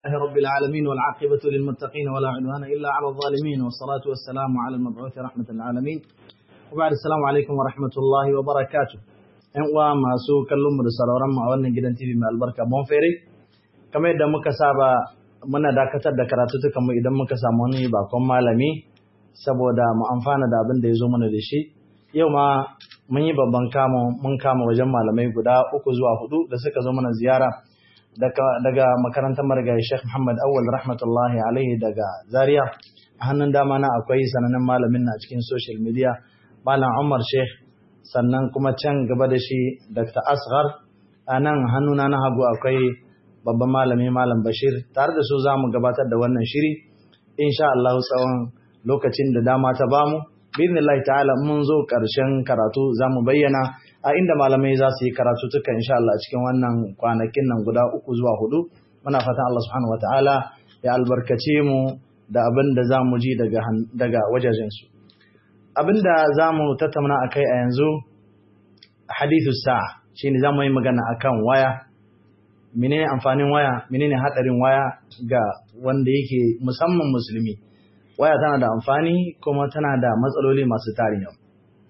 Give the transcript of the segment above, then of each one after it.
لله رب العالمين والعاقبة للمتقين ولا عدوان إلا على الظالمين والصلاة والسلام على المبعوث رحمة العالمين وبعد السلام عليكم ورحمة الله وبركاته ‘Yan uwa masu kallon mu da sauraron mu a wannan gidan TV mai albarka Bonfere, kamar yadda muka saba muna dakatar da karatutukan mu idan muka samu wani bakon malami saboda mu amfana da abin da ya zo mana da shi. Yau ma mun yi babban kama mun kama wajen malamai guda uku zuwa hudu da suka zo mana ziyara daga makarantar marigayi Sheikh Muhammad Awal rahmatullahi alaihi daga Zaria a hannun dama na akwai sanannen malamin na cikin social media Malam Umar Sheikh sannan kuma can gaba da shi Dr. Asghar a nan hannuna na hagu akwai babban malami Malam Bashir tare da su za mu gabatar da wannan shiri insha Allah tsawon lokacin da dama ta bamu bi'idhnillahi ta'ala mun zo ƙarshen karatu za mu bayyana a inda malamai za su yi karatu tuka insha Allah cikin wannan kwanakin nan guda uku zuwa hudu muna fatan Allah subhanahu wataala ya albarkace mu da abin da za mu ji daga daga wajajensu abin da za mu tattauna a kai a yanzu hadithu sa'a shine za mu yi magana akan waya menene amfanin waya menene hadarin waya ga wanda yake musamman musulmi waya tana da amfani kuma tana da matsaloli masu tarin yau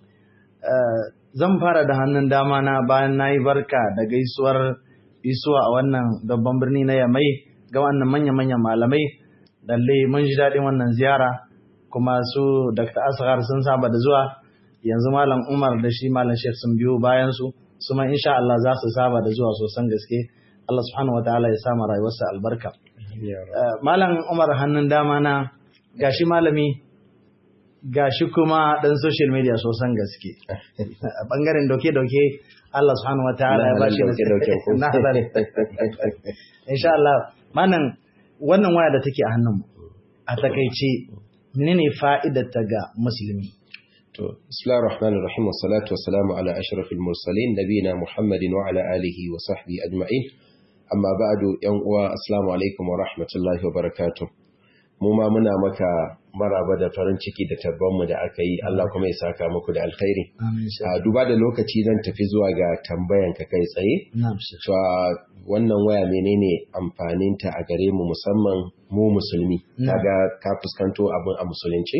zan fara da hannun dama na bayan na yi barka da gaisuwar isuwa a wannan babban birni na yamai ga wannan manya-manyan malamai dalle mun ji daɗin wannan ziyara kuma su dr asghar sun saba da zuwa yanzu malam umar da shi malam sheikh sun biyo bayan su su ma insha Allah za su saba da zuwa sosan gaske Allah subhanahu wa ta'ala ya sama rayuwarsa albarka malam umar hannun dama na gashi malami gashi kuma dan social media sosan gaske a bangaren doke-doke Allah subhanahu wa ta'ala ya bashi na hadari insha Allah manan wannan waya da take a hannun a takaice menene fa'idar ta ga musulmi to bismillahir rahmanir rahim wassalatu wassalamu ala ashrafil mursalin nabiyina muhammadin wa ala alihi wa sahbihi ajma'in amma ba'du yan uwa assalamu alaikum wa rahmatullahi wa barakatuh mu ma muna maka maraba da farin ciki da tabbanmu da aka yi Allah kuma ya saka muku da alkhairi. A duba da lokaci zan tafi zuwa ga tambayan ka kai tsaye. Cewa wannan waya menene amfaninta a gare mu musamman mu musulmi. Kaga ka fuskanto abin a musulunci?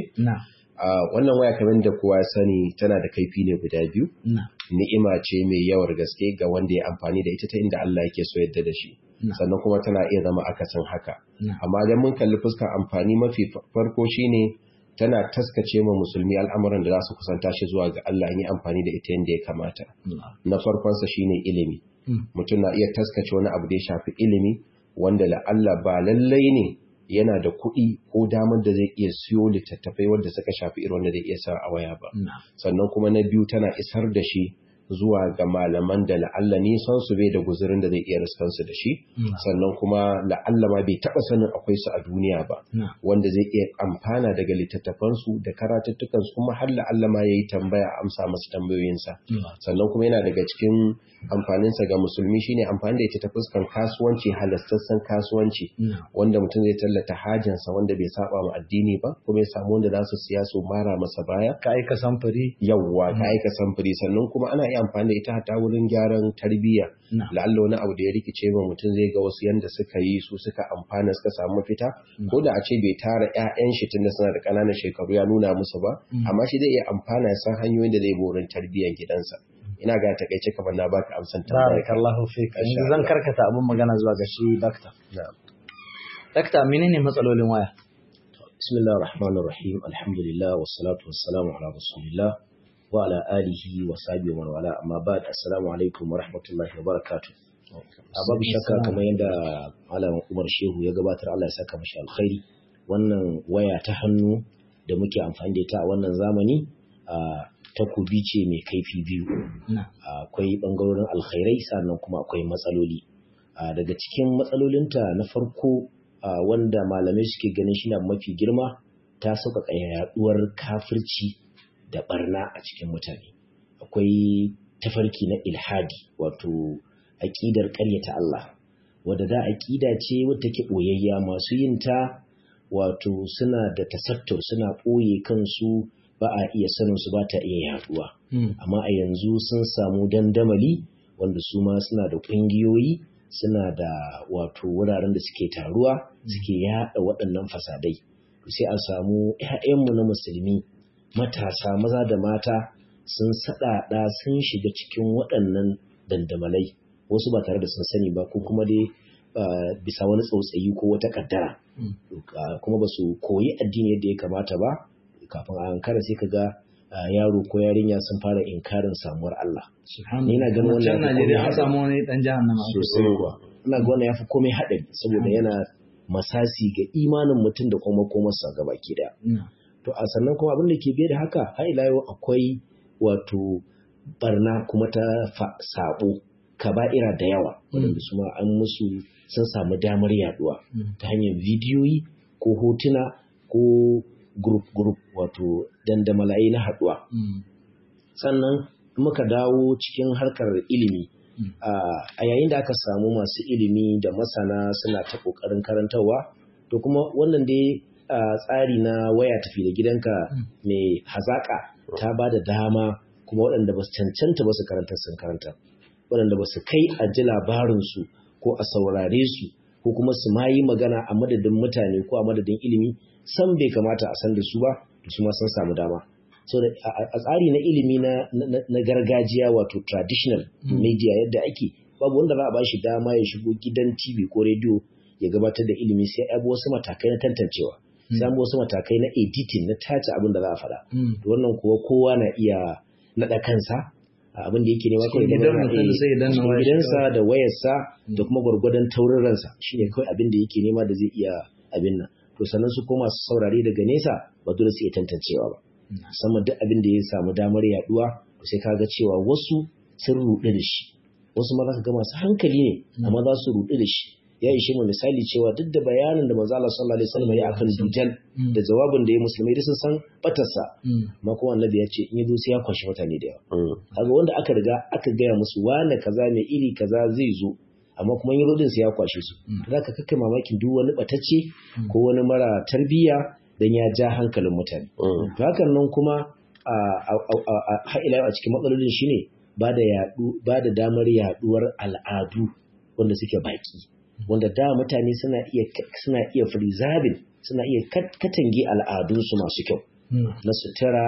Wannan waya kamar da kowa sani tana da kaifi ne guda biyu. Ni'ima ce mai yawar gaske ga wanda ya amfani da ita ta inda Allah yake so yadda da shi. sannan kuma tana iya zama akasin haka amma idan mun kalli fuskar amfani mafi farko shine tana taskace ma musulmi al'amuran da za su kusanta shi zuwa ga Allah yi amfani da ita yadda ya kamata na farkonsa shine ilimi mutum na iya taskace wani abu da ya shafi ilimi wanda la'alla ba lallai ne yana da kuɗi ko damar da zai iya siyo littattafai wanda suka shafi irin wanda zai iya sa a waya ba sannan kuma na biyu tana isar da shi zuwa ga malaman da la'alla nisan su bai da guzurin da zai iya riskansu da shi sannan kuma la'alla ma bai taɓa sanin akwai su a duniya ba wanda zai iya amfana daga littattafansu da karatuttukansu kuma har la'alla ma ya yi tambaya amsa masu tambayoyinsa sannan kuma yana daga cikin amfaninsa ga musulmi shine amfani da ita ta fuskar kasuwanci halastassan kasuwanci wanda mutum zai tallata hajinsa wanda bai saba ma addini ba kuma ya samu wanda za su siya su mara masa baya ka aika samfuri yawwa ka aika samfuri sannan kuma ana iya amfani da ita hata wurin gyaran tarbiyya la'alla wani abu da ya rikice ma mutum zai ga wasu yanda suka yi su suka amfana suka samu mafita ko da a ce bai tara ƴaƴan shi tunda suna da ƙananan shekaru ya nuna musu ba amma shi zai iya amfana ya san hanyoyin da zai bi wurin tarbiyyar gidansa ina ga takaice kamar na baka amsan tambaya barakallahu fik yanzu zan karkata abun magana zuwa ga shi dakta na'am dakta menene matsalolin waya bismillahir rahmanir rahim alhamdulillah wassalatu wassalamu ala rasulillah wa ala alihi wa sahbihi wa wala amma ba'd assalamu alaikum wa rahmatullahi wa barakatuh a babu shakka kamar yadda malam Umar Shehu ya gabatar Allah ya saka mashi alkhairi wannan waya ta hannu da muke amfani da ita a wannan zamani takobi ce mai kaifi biyu akwai bangarorin alkhairai sannan kuma akwai matsaloli daga cikin matsalolinta na farko wanda malamai suke ganin shi na mafi girma ta sauƙaƙa yaduwar kafirci da barna a cikin mutane akwai tafarki na ilhadi wato aƙidar ƙaryata Allah wadda da aƙida ce wadda take ɓoyayya masu yin ta wato suna da tasattur suna ɓoye kansu ba a iya sanin su ba ta iya yaduwa amma a yanzu sun samu dandamali wanda su ma suna da ƙungiyoyi suna da wato wuraren da suke taruwa suke yada waɗannan fasadai sai a samu 'ya'yanmu na musulmi matasa maza da mata sun saɗaɗa sun shiga cikin waɗannan dandamalai wasu ba tare da sun sani ba ko kuma dai bisa wani tsautsayi ko wata kaddara kuma ba su koyi addini yadda ya kamata ba kafin a hankara sai ka ga yaro ko yarinya sun fara inkarin samuwar Allah. Ni na ganin wannan Najeriya an samu wani dan jahannama sosai kuwa. Ina ga wannan yafi komai haɗari saboda yana masasi ga imanin mutum da kuma komarsa gaba ki daya. To a sannan kuma abin da ke biye da haka har ila yau akwai wato barna kuma ta sabo kaba'ira da yawa waɗanda su ma an musu sun samu damar yaduwa ta hanyar bidiyoyi ko hotuna ko group group wato dandamalai na haduwa sannan muka dawo cikin harkar ilimi a yayin da aka samu masu ilimi da masana suna ta kokarin karantarwa to kuma wannan dai tsari na waya tafi da gidanka mai hazaka ta ba da dama kuma waɗanda ba su cancanta ba su karanta sun karanta waɗanda ba su kai a ji labarinsu ko a saurare su ko kuma su ma yi magana a madadin mutane ko a madadin ilimi san bai kamata a san da su ba da su ma sun samu dama so a tsari na ilimi na gargajiya wato traditional media yadda ake babu wanda za a ba shi dama ya shigo gidan tv ko rediyo ya gabatar da ilimi sai abu wasu matakai na tantancewa sai wasu matakai na editing na tace abin da za a faɗa wannan kuwa kowa na iya naɗa kansa abin da yake nema kawai gidansa da wayarsa da kuma gwargwadon taurin ransa shine kawai abin da yake nema da zai iya abin nan to sannan su koma su saurare daga nesa ba dole su iya tantancewa ba musamman duk abin da ya samu damar yaduwa to sai kaga cewa wasu sun ruɗu da shi wasu ma za ka ga masu hankali ne amma za su ruɗu da shi ya ishe mu misali cewa duk da bayanin da manzo Allah sallallahu alaihi wasallam ya akan dujal da jawabin da ya musulmai da sun san batarsa amma kuma annabi ya ce in yi sai ya kwashi mutane da yawa kaga wanda aka riga aka gaya musu wane kaza mai iri kaza zai zo amma kuma yin rodin sai ya kwashe su za ka kakkai mamakin duk wani batacce ko wani mara tarbiyya dan ya ja hankalin mutane to hakan nan kuma a ila a cikin matsalolin shine ba da ba da damar yaduwar al'adu wanda suke baki wanda da mutane suna iya suna iya preserving suna iya katange al'adunsu masu kyau na sutura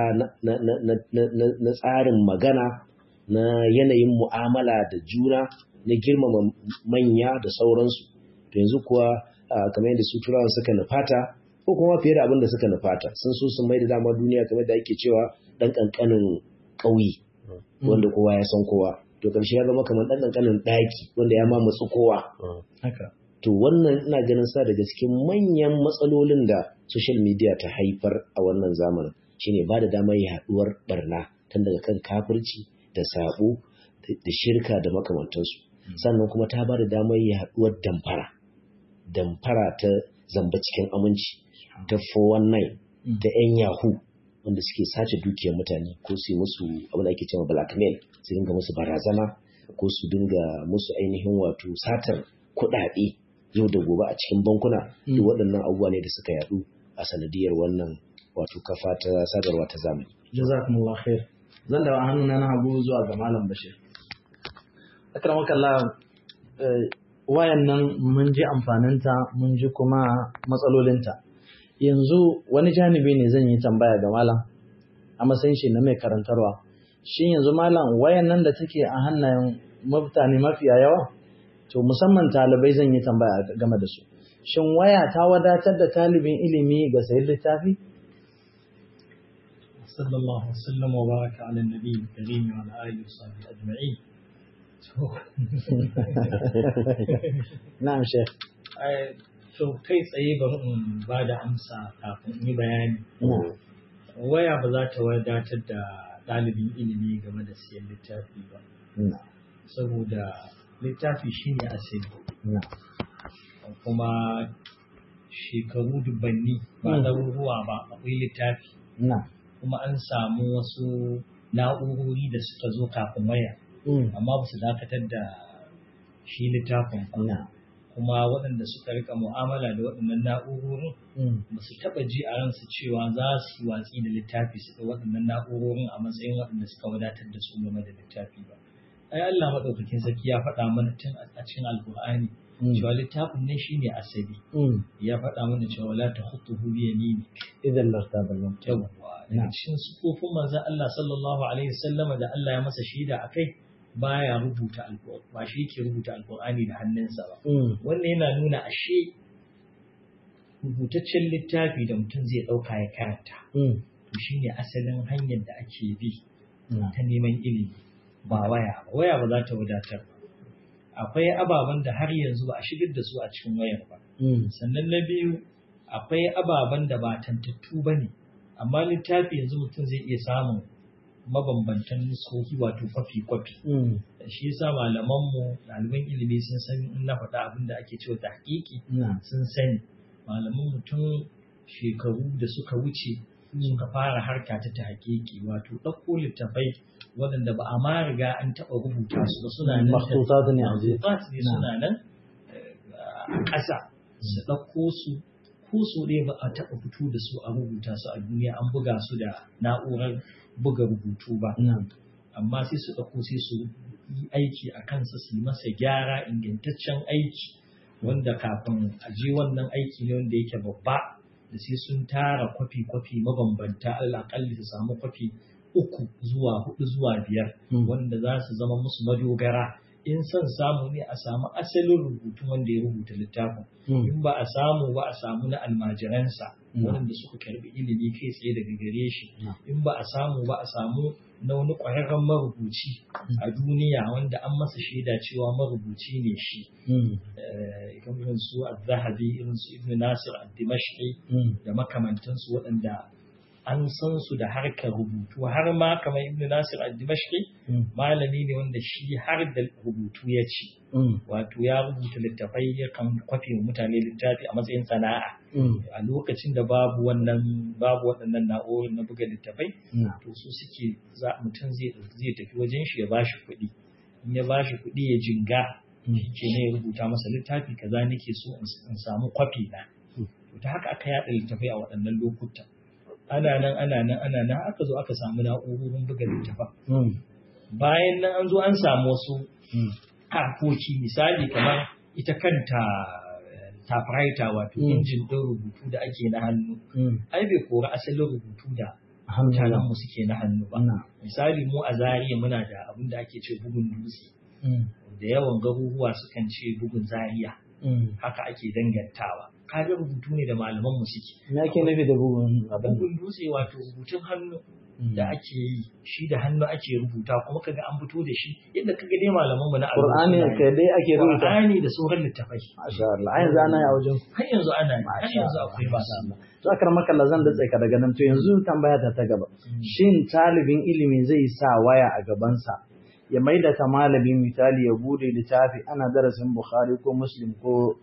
na tsarin magana na yanayin mu'amala da juna na girmama manya da sauransu to yanzu kuwa kamar yadda su turawan suka nufata ko kuma fiye da abin da suka nufata sun so sun mai da dama duniya kamar da ake cewa dan kankanin ƙauye wanda kowa ya san kowa to karshe ya zama kamar dan kankanin daki wanda ya mamutsu kowa to wannan ina ganin sa daga cikin manyan matsalolin da social media ta haifar a wannan zamanin shine ba da damar yaduwar barna tun daga kan kafirci da sabo da shirka da makamantansu sannan kuma ta ba da damar yaduwar damfara damfara ta zamba cikin aminci ta 419 ta yan yahoo wanda suke sace dukiyar mutane ko su musu abin da ake cewa blackmail su dinga musu barazana ko su dinga musu ainihin wato satar kuɗaɗe yau da gobe a cikin bankuna duk waɗannan abubuwa ne da suka yadu a sanadiyar wannan wato kafa ta sadarwa ta zamani. Jazakumullah khair. Zan da hannuna na hagu zuwa ga Malam Bashir. Akramaka Allah wayan nan mun ji amfaninta mun ji kuma matsalolinta. Yanzu wani janibi ne zan yi tambaya ga Malam a matsayin shi na mai karantarwa. Shin yanzu Malam wayan nan da take a hannayen mutane mafiya yawa? to musamman talibai zan yi tambaya game da su shin waya ta wadatar da talibin ilimi ga sayin littafi sallallahu wasallam wa baraka ala nabi karim wa ala alihi wa sahbihi ajma'in na'am sheikh to kai tsaye bari in ba da amsa kafin in yi bayani waya ba za ta wadatar da ɗalibin ilimi game da siyan littafi ba saboda littafi shi ne asali kuma shekaru dubanni ba ɗaruruwa ba akwai littafi kuma an samu wasu na'urori da suka zo kafin waya amma ba su dakatar da shi littafin ba kuma waɗanda suka rika mu'amala da waɗannan na'urorin ba su taɓa ji a ransu cewa za su yi watsi da littafi su da waɗannan na'urorin a matsayin waɗanda suka wadatar da su game da littafi ba ai Allah madaukakin sarki ya faɗa mana tun a cikin alkur'ani cewa littafin ne shine asali ya faɗa mana cewa la takhutuhu bi yamini idan lartaba lam yawwa daga cikin sufofin manzon Allah sallallahu alaihi wasallam da Allah ya masa shaida akai baya rubuta alkur'ani ba shi yake rubuta alkur'ani da hannunsa ba wannan yana nuna ashe rubutaccen littafi da mutum zai ɗauka ya karanta to shine asalin hanyar da ake bi ta neman ilimi ba waya ba waya ba za ta wadatar ba akwai ababen da har yanzu ba a shigar da su a cikin wayar ba sannan na biyu akwai ababen da ba tantattu ba ne amma littafi yanzu mutum zai iya samun mabambantan nuskoki wato kwafi-kwafi shi yasa malamanmu ɗaliban ilimi sun san in na faɗa abin da ake cewa tahqiqi sun sani malaman mutum shekaru da suka wuce suka fara harka ta tahqiqi wato ɗauko littafai waɗanda ba a ma riga an taɓa rubuta su ba suna nan makhtutat ne a ne suna nan a ƙasa su ɗauko su ko su ne ba a taɓa fito da su a rubuta su a duniya an buga su da na'urar buga rubutu ba amma sai su ɗauko sai su yi aiki a kansa su yi masa gyara ingantaccen aiki wanda kafin a je wannan aiki ne wanda yake babba da sai sun tara kwafi-kwafi mabambanta alaƙalli su samu kwafi uku zuwa hudu zuwa biyar wanda za su zama musu madogara in son samu ne a samu asalin rubutun wanda ya rubuta littafin in ba a samu ba a samu na almajiransa waɗanda suka karbi ilimi kai tsaye daga gare shi in ba a samu ba a samu na wani ƙwararren marubuci a duniya wanda an masa shaida cewa marubuci ne shi irin su al-zahabi irin su ibn nasir al-dimashqi da makamantansu waɗanda an san su da harkar rubutu har ma kamar ibn nasir al-dimashqi malami ne wanda shi har da rubutu ya ci wato ya rubuta littafai ya kan kwafe mutane littafi a matsayin sana'a a lokacin da babu wannan babu waɗannan na'urorin na buga littafai to su suke mutum zai tafi wajen shi ya bashi kuɗi in ya bashi kuɗi ya jinga shi ne ya rubuta masa littafi kaza nake so in samu kwafi na to ta haka aka yaɗa littafai a waɗannan lokutan ana nan ana nan ana nan aka zo aka samu na'urorin buga littafa bayan nan an zo an samu wasu harkoki misali kamar ita kanta typewriter wato injin ɗin rubutu da ake na hannu ai bai kori asalin rubutu da mutanen mu suke na hannu ba misali mu a zariya muna da abin da ake ce bugun dutse da yawan garuruwa sukan ce bugun zariya haka ake dangantawa kaga rubutu ne da malaman mu suke me ake nufi da bugun abin bugun dutse wato rubutun hannu da ake yi shi da hannu ake rubuta kuma kaga an fito da shi yadda kaga dai malaman mu na Qur'ani kai dai ake rubuta Qur'ani da sauran littafai masha Allah ai yanzu ana yi a wajen har yanzu ana yi har yanzu akwai ba to akar maka zan da ka daga nan to yanzu tambaya ta ta gaba shin talibin ilimi zai sa waya a gabansa ya maida ta malamin misali ya bude littafi ana darasin Bukhari ko Muslim ko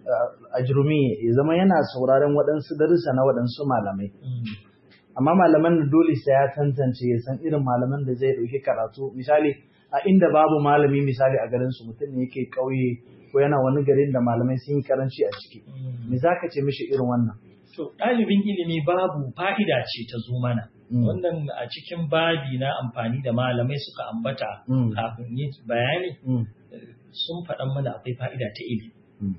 ajrumi ya zama yana sauraron waɗansu darussa na waɗansu malamai amma malaman da dole sai ya tantance ya san irin malaman da zai ɗauki karatu misali a inda babu malami misali a garin su mutum ne yake ƙauye ko yana wani garin da malamai sun yi karanci a ciki me za ka ce mishi irin wannan to ɗalibin ilimi babu fa'ida ce ta zo mana wannan a cikin babi na amfani da malamai suka ambata kafin yi bayani sun faɗan mana akwai fa'ida ta ilimi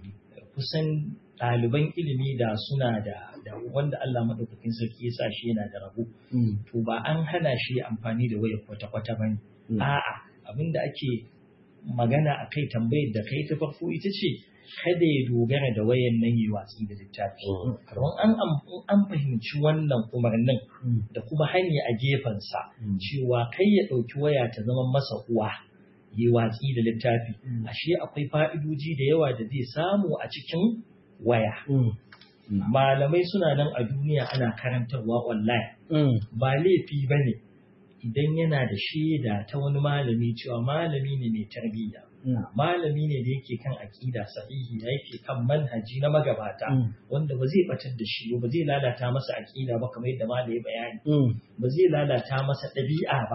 kusan ɗaliban ilimi da suna da da wanda Allah madaukakin sarki ya sa shi yana da rabo to ba an hana shi amfani da wayar kwata-kwata bane a'a abinda ake magana akai tambayar da kai ta farko ita ce kada ya dogara da wayan nan yi watsi da littafi don an an fahimci wannan umarnin da kuma hanya a gefensa cewa kai ya ɗauki waya ta zama masa uwa yi watsi da littafi ashe akwai fa'idoji da yawa da zai samu a cikin waya malamai suna nan a duniya ana karantarwa online ba laifi ba ne idan yana da shaida ta wani malami cewa malami ne mai tarbiyya malami ne da yake kan aƙida sahihi da yake kan manhaji na magabata wanda ba zai batar da shi ba zai lalata masa aƙida ba kamar yadda malami bayani ba zai lalata masa ɗabi'a ba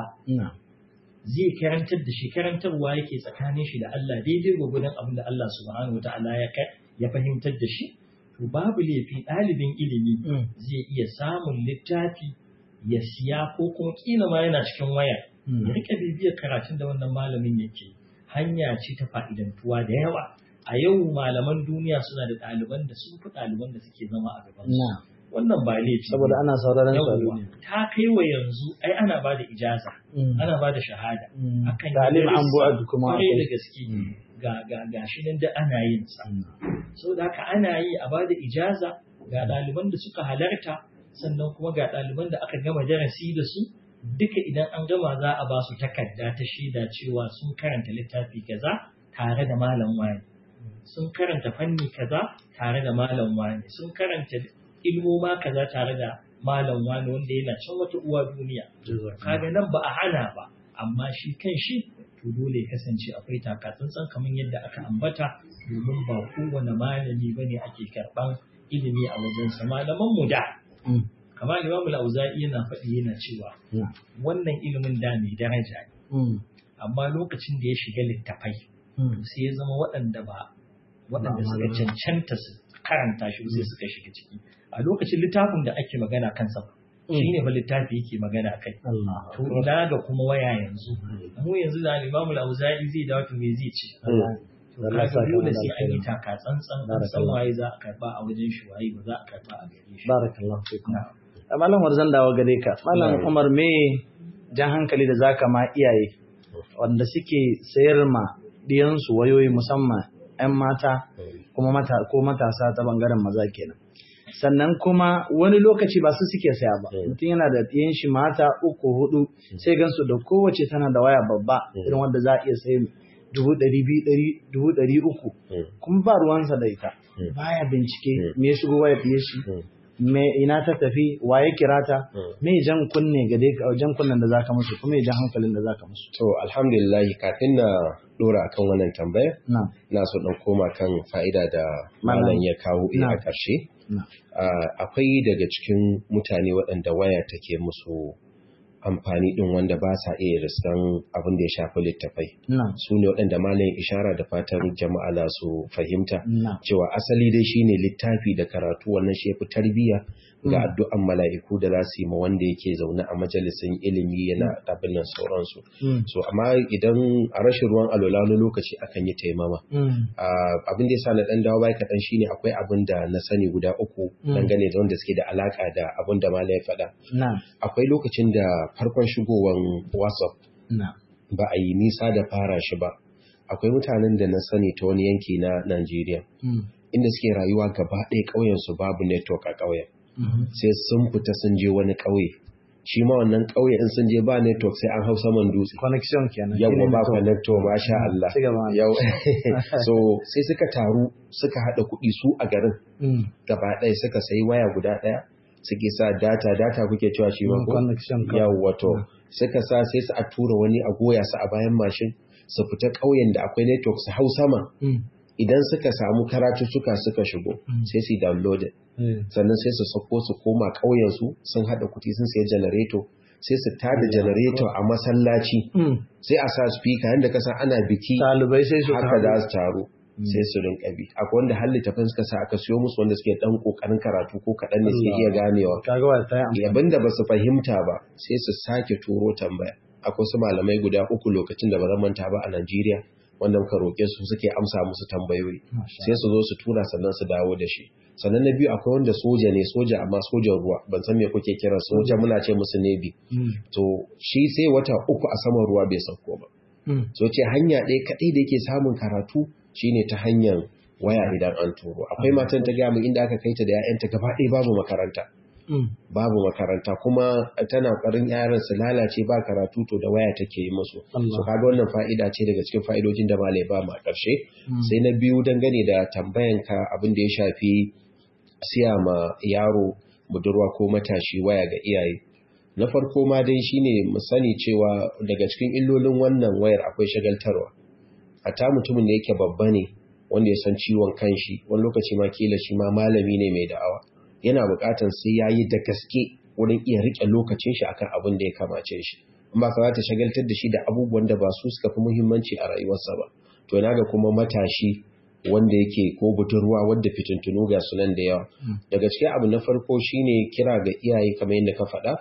zai karantar da shi karantarwa yake tsakanin shi da Allah daidai gwagwadon abin da Allah subhanahu wata'ala ya ya fahimtar da shi to babu laifi ɗalibin ilimi zai iya samun littafi ya siya ko kuma kila ma yana cikin waya ya rika bibiyar karatun da wannan malamin yake hanya ce ta fa'idantuwa da yawa a yau malaman duniya suna da ɗaliban da sun fi ɗaliban da suke zama a gaban su wannan ba laifi saboda ana sauraron su a yawwa duniya ta kai wa yanzu ai ana ba da ijaza ana ba da shahada akan Ta'lim an bu'ad kuma kwarai da akwai. gaske ga ga ga shi nan da ana yin sa saboda haka ana yi a ba da ijaza ga ɗaliban da suka halarta sannan kuma ga ɗaliban da aka gama darasi da su duka idan an gama za a ba su takarda ta shaida cewa sun karanta littafi kaza tare da malam wani sun karanta fanni kaza tare da malam wani sun karanta ilmoma kaza tare da malam wani wanda yana can wata uwa duniya kaga nan ba a hana ba amma shi kan shi to dole ya kasance akwai takatsantsan kamar yadda aka ambata domin ba kowane malami bane ake karban ilimi a wajensa malaman mu da kamar Imam al-Auza'i yana faɗi yana cewa wannan ilimin da mai daraja ne amma lokacin da ya shiga littafai sai ya zama waɗanda ba waɗanda suka cancanta su karanta shi sai suka shiga ciki a lokacin littafin da ake magana kansa ba shi ne fa littafi yake magana kai Allah to ina ga kuma waya yanzu mu yanzu da Imam al-Auza'i zai dawo to me zai ce to Allah kaga saka dole mana sai an yi alkhairi. taka tsantsan an san waye za a karba a wajen shi waye ba za a karba a gare shi barakallahu fikum Na'am. malam zan dawo gare ka malam Na'am. Umar me jan hankali da zaka ma iyaye wanda suke sayar ma diyansu wayoyi musamman 'yan mata kuma mata ko matasa ta bangaren maza kenan sannan kuma wani lokaci ba su suke saya ba Mm. mutum yana da ɗiyan shi mata uku hudu sai gansu da kowace tana da waya babba Mm. irin wanda za a iya sayi dubu ɗari biyu ɗari dubu ɗari uku kuma ba ruwansa da ita Mm. baya bincike Mm. me ya shigo waya fiye shi me ina ta tafi waye kira ta Mm. me jan kunne ga dai jan kunnen da zaka musu kuma me jan hankalin da zaka musu To alhamdulillah kafin na dora akan wannan tambaya na na so dan koma kan fa'ida da Malam. malam ya kawo eh, a Na. ƙarshe. na Ah, Akwai daga cikin mutane waɗanda waya take musu amfani ɗin wanda ba sa iya riskan abin da ya shafi littafai. na Su ne waɗanda malam ishara da fatan jama'a za su fahimta. na cewa asali dai shine littafi da karatu wannan shi yafi tarbiyya ga addu'an mala'iku da za su yi ma wanda yake zaune a majalisin ilimi yana abin nan sauransu Mm. so amma idan a rashin ruwan alola wani lokaci akan yi taimama Mm. Ah, abin da yasa na dan dawo bai kaɗan shine akwai abin da na sani guda uku Mm. dangane da wanda suke da alaka da abin da malai ya faɗa na akwai lokacin da farkon shigowan whatsapp na ba a yi nisa da fara shi ba akwai mutanen da na sani ta wani yanki na Najeriya Mm. inda suke rayuwa gaba ɗaya ƙauyensu babu network a ƙauyen Mhm. sai sun fita sun je wani ƙauye shi ma wannan ƙauye in sun je ba network sai an hau saman dutse connection kenan yau shine ba network. connector ba sha Allah Ci gaba. yau so sai suka taru suka haɗa kuɗi su a garin Mm. gaba ɗaya suka sayi waya guda ɗaya suke sa data data kuke cewa shi ma Mm, ko connection kawai. yau wato suka sa sai su a tura wani a goya su a bayan mashin su fita ƙauyen da akwai network su hau sama Mm. idan suka samu karatuttuka suka shigo Mm. sai su yi downloaded Eh. sannan sai su sako su koma ƙauyensu sun haɗa kuɗi sun sayi janareto sai su tada janareto a masallaci Mm. sai a sa speaker yadda ka san ana biki Ɗalibai sai su haka za taru. su taru sai su rinka bi akwai wanda har littafin suka sa aka siyo musu wanda suke dan kokarin karatu ko kaɗan ne suke iya ganewa Kaga wa ta yi amfani. abin da ba su fahimta ba sai su sake turo tambaya akwai su malamai guda uku lokacin da ba zan manta ba a Najeriya wanda muka roƙe su suke amsa musu tambayoyi Masha sai su zo su tura sannan su dawo da shi sannan na biyu akwai wanda soja ne soja amma sojan ruwa ban san me kuke kira soja muna ce musu nebi Mm. to shi sai wata uku a saman ruwa bai sauko ba Mm. so ce hanya ɗaya kaɗai da yake samun karatu shine ta hanyar waya idan an turo akwai matan ta gaya min inda aka kai ta da 'ya'yanta gaba ɗaya babu makaranta Mm. babu makaranta kuma tana ƙarin yaran su lalace ba karatu to da waya take yi musu Allah. so kaga wannan fa'ida ce daga cikin fa'idojin da malai ba mu a ƙarshe Mm. sai na biyu dangane da tambayan ka abin da ya shafi siya ma yaro budurwa ko matashi waya ga iyaye na farko ma dai shine mu sani cewa daga cikin illolin wannan wayar akwai shagaltarwa hatta mutumin da yake babba ne wanda ya san ciwon kanshi wani lokaci ma kila shi ma malami ne mai da'awa yana buƙatar sai ya yi da gaske wurin iya riƙe lokacin shi akan abin da ya kamace shi amma ka ta shagaltar da shi da abubuwan da ba su suka fi muhimmanci a rayuwarsa ba to na ga kuma matashi wanda yake ko budurwa wadda fitintunu ga sunan da yawa daga cikin abu na farko shine kira ga iyaye kamar yadda ka faɗa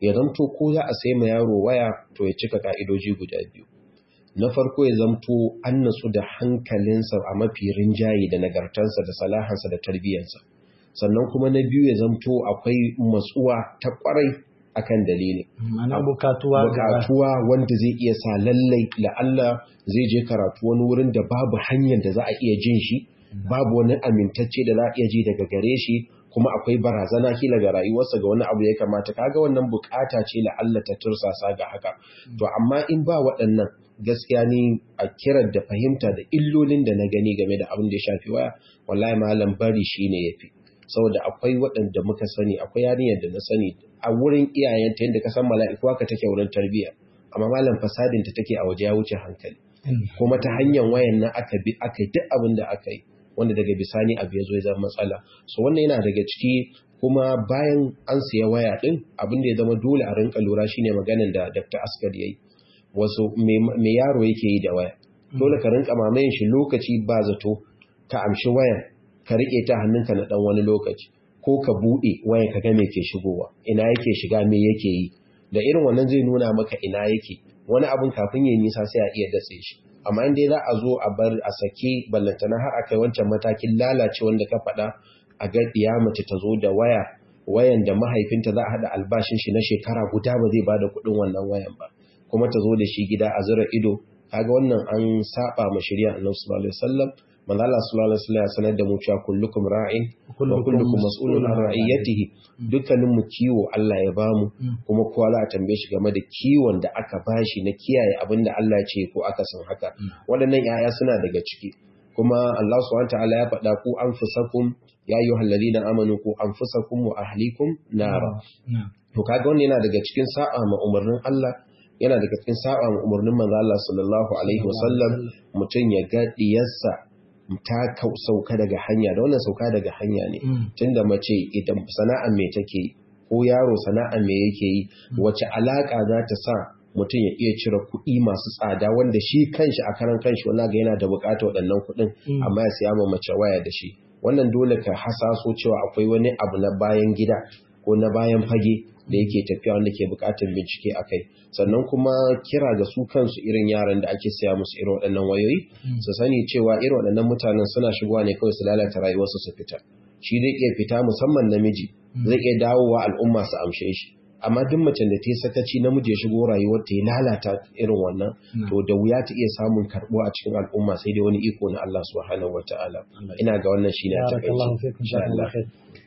ya zamto ko za a sai ma yaro waya to ya cika ka'idoji guda biyu na farko ya zamto an natsu da hankalinsa a mafi rinjaye da nagartarsa da salahansa da tarbiyyarsa sannan kuma na biyu ya zamto akwai matsuwa ta kwarai akan dalili Ana bukatuwa ga bukatuwa wanda zai iya sa lallai la'alla zai je karatu wani wurin da babu hanyar da za a iya jin shi babu wani amintacce da za a iya ji daga gare shi kuma akwai barazana kila ga rayuwarsa ga wani abu ya kamata kaga wannan bukata ce la'alla ta tursasa ga haka to amma in ba waɗannan gaskiya ni a kiran da fahimta da illolin da na gani game da abin da ya shafi waya wallahi malam bari shine yafi saboda akwai waɗanda muka sani akwai yarinyar da na sani a wurin iyayenta yadda ka san mala'iku haka take wurin tarbiyya amma malam fasadin ta take a waje ya wuce hankali kuma ta hanyar wayan nan aka bi aka yi duk abin da aka yi wanda daga bisani abu ya zo ya zama matsala so wannan yana daga ciki kuma bayan an siya waya din abin da ya zama dole a rinka lura shine maganin da Dr. Askar yayi wasu me yaro yake yi da waya dole ka rinka mamayin shi lokaci ba zato ka amshi wayan ka rike ta hannunka na dan wani lokaci ko ka bude wayan ka ga me ke shigowa ina yake shiga me yake yi da irin wannan zai nuna maka ina yake wani abun kafin ya nisa sai a iya datse shi amma in dai za a zo a bar a sake ballantana har akai wancan matakin lalace wanda ka faɗa a ga ɗiya mace ta zo da waya wayan da mahaifinta za a haɗa albashin shi na shekara guda ba zai bada kuɗin wannan wayan ba kuma ta zo da shi gida a zura ido kaga wannan an saba ma shari'a Annabi sallallahu alaihi wasallam manzo Allah sallallahu alaihi wasallam ya sanar da mu cewa kullukum ra'in wa kullukum mas'ulun an ra'iyatihi dukkanin mu kiwo Allah ya bamu kuma kowa za a tambaye shi game da kiwon da aka bashi na kiyaye abin da Allah ya ce ko aka san haka waɗannan yaya suna daga ciki kuma Allah subhanahu ta'ala ya faɗa ku anfusakum ya ayyuhal ladina amanu ku anfusakum wa ahlikum nara to kaga wannan yana daga cikin sa'a ma umarnin Allah yana daga cikin sa'a ma umarnin manzo Allah sallallahu alaihi wasallam mutum ya ga diyarsa ta sauka daga hanya da wannan sauka daga hanya ne tunda mace idan sana'ar me take ko yaro sana'ar me yake yi wace alaka za ta sa mutum ya iya cire kuɗi masu tsada wanda shi kanshi a karan kanshi wanda ga yana da buƙatar waɗannan kuɗin amma ya siya ma mace waya da shi wannan dole ka hasaso cewa akwai wani abu na bayan gida ko na bayan fage da yake tafiya wanda ke bukatar bincike a kai sannan kuma kira ga su kansu irin yaran da ake siya musu irin waɗannan wayoyi su sani cewa irin waɗannan mutanen suna shigowa ne kawai su lalata rayuwarsu su fita shi zai iya fita musamman namiji zai iya dawowa al'umma su amshe shi amma duk macen da ta yi sakaci namiji ya shigo rayuwar ta ya lalata irin wannan to da wuya ta iya samun karɓo a cikin al'umma sai dai wani iko na Allah subhanahu wataala ina ga wannan shine a takaice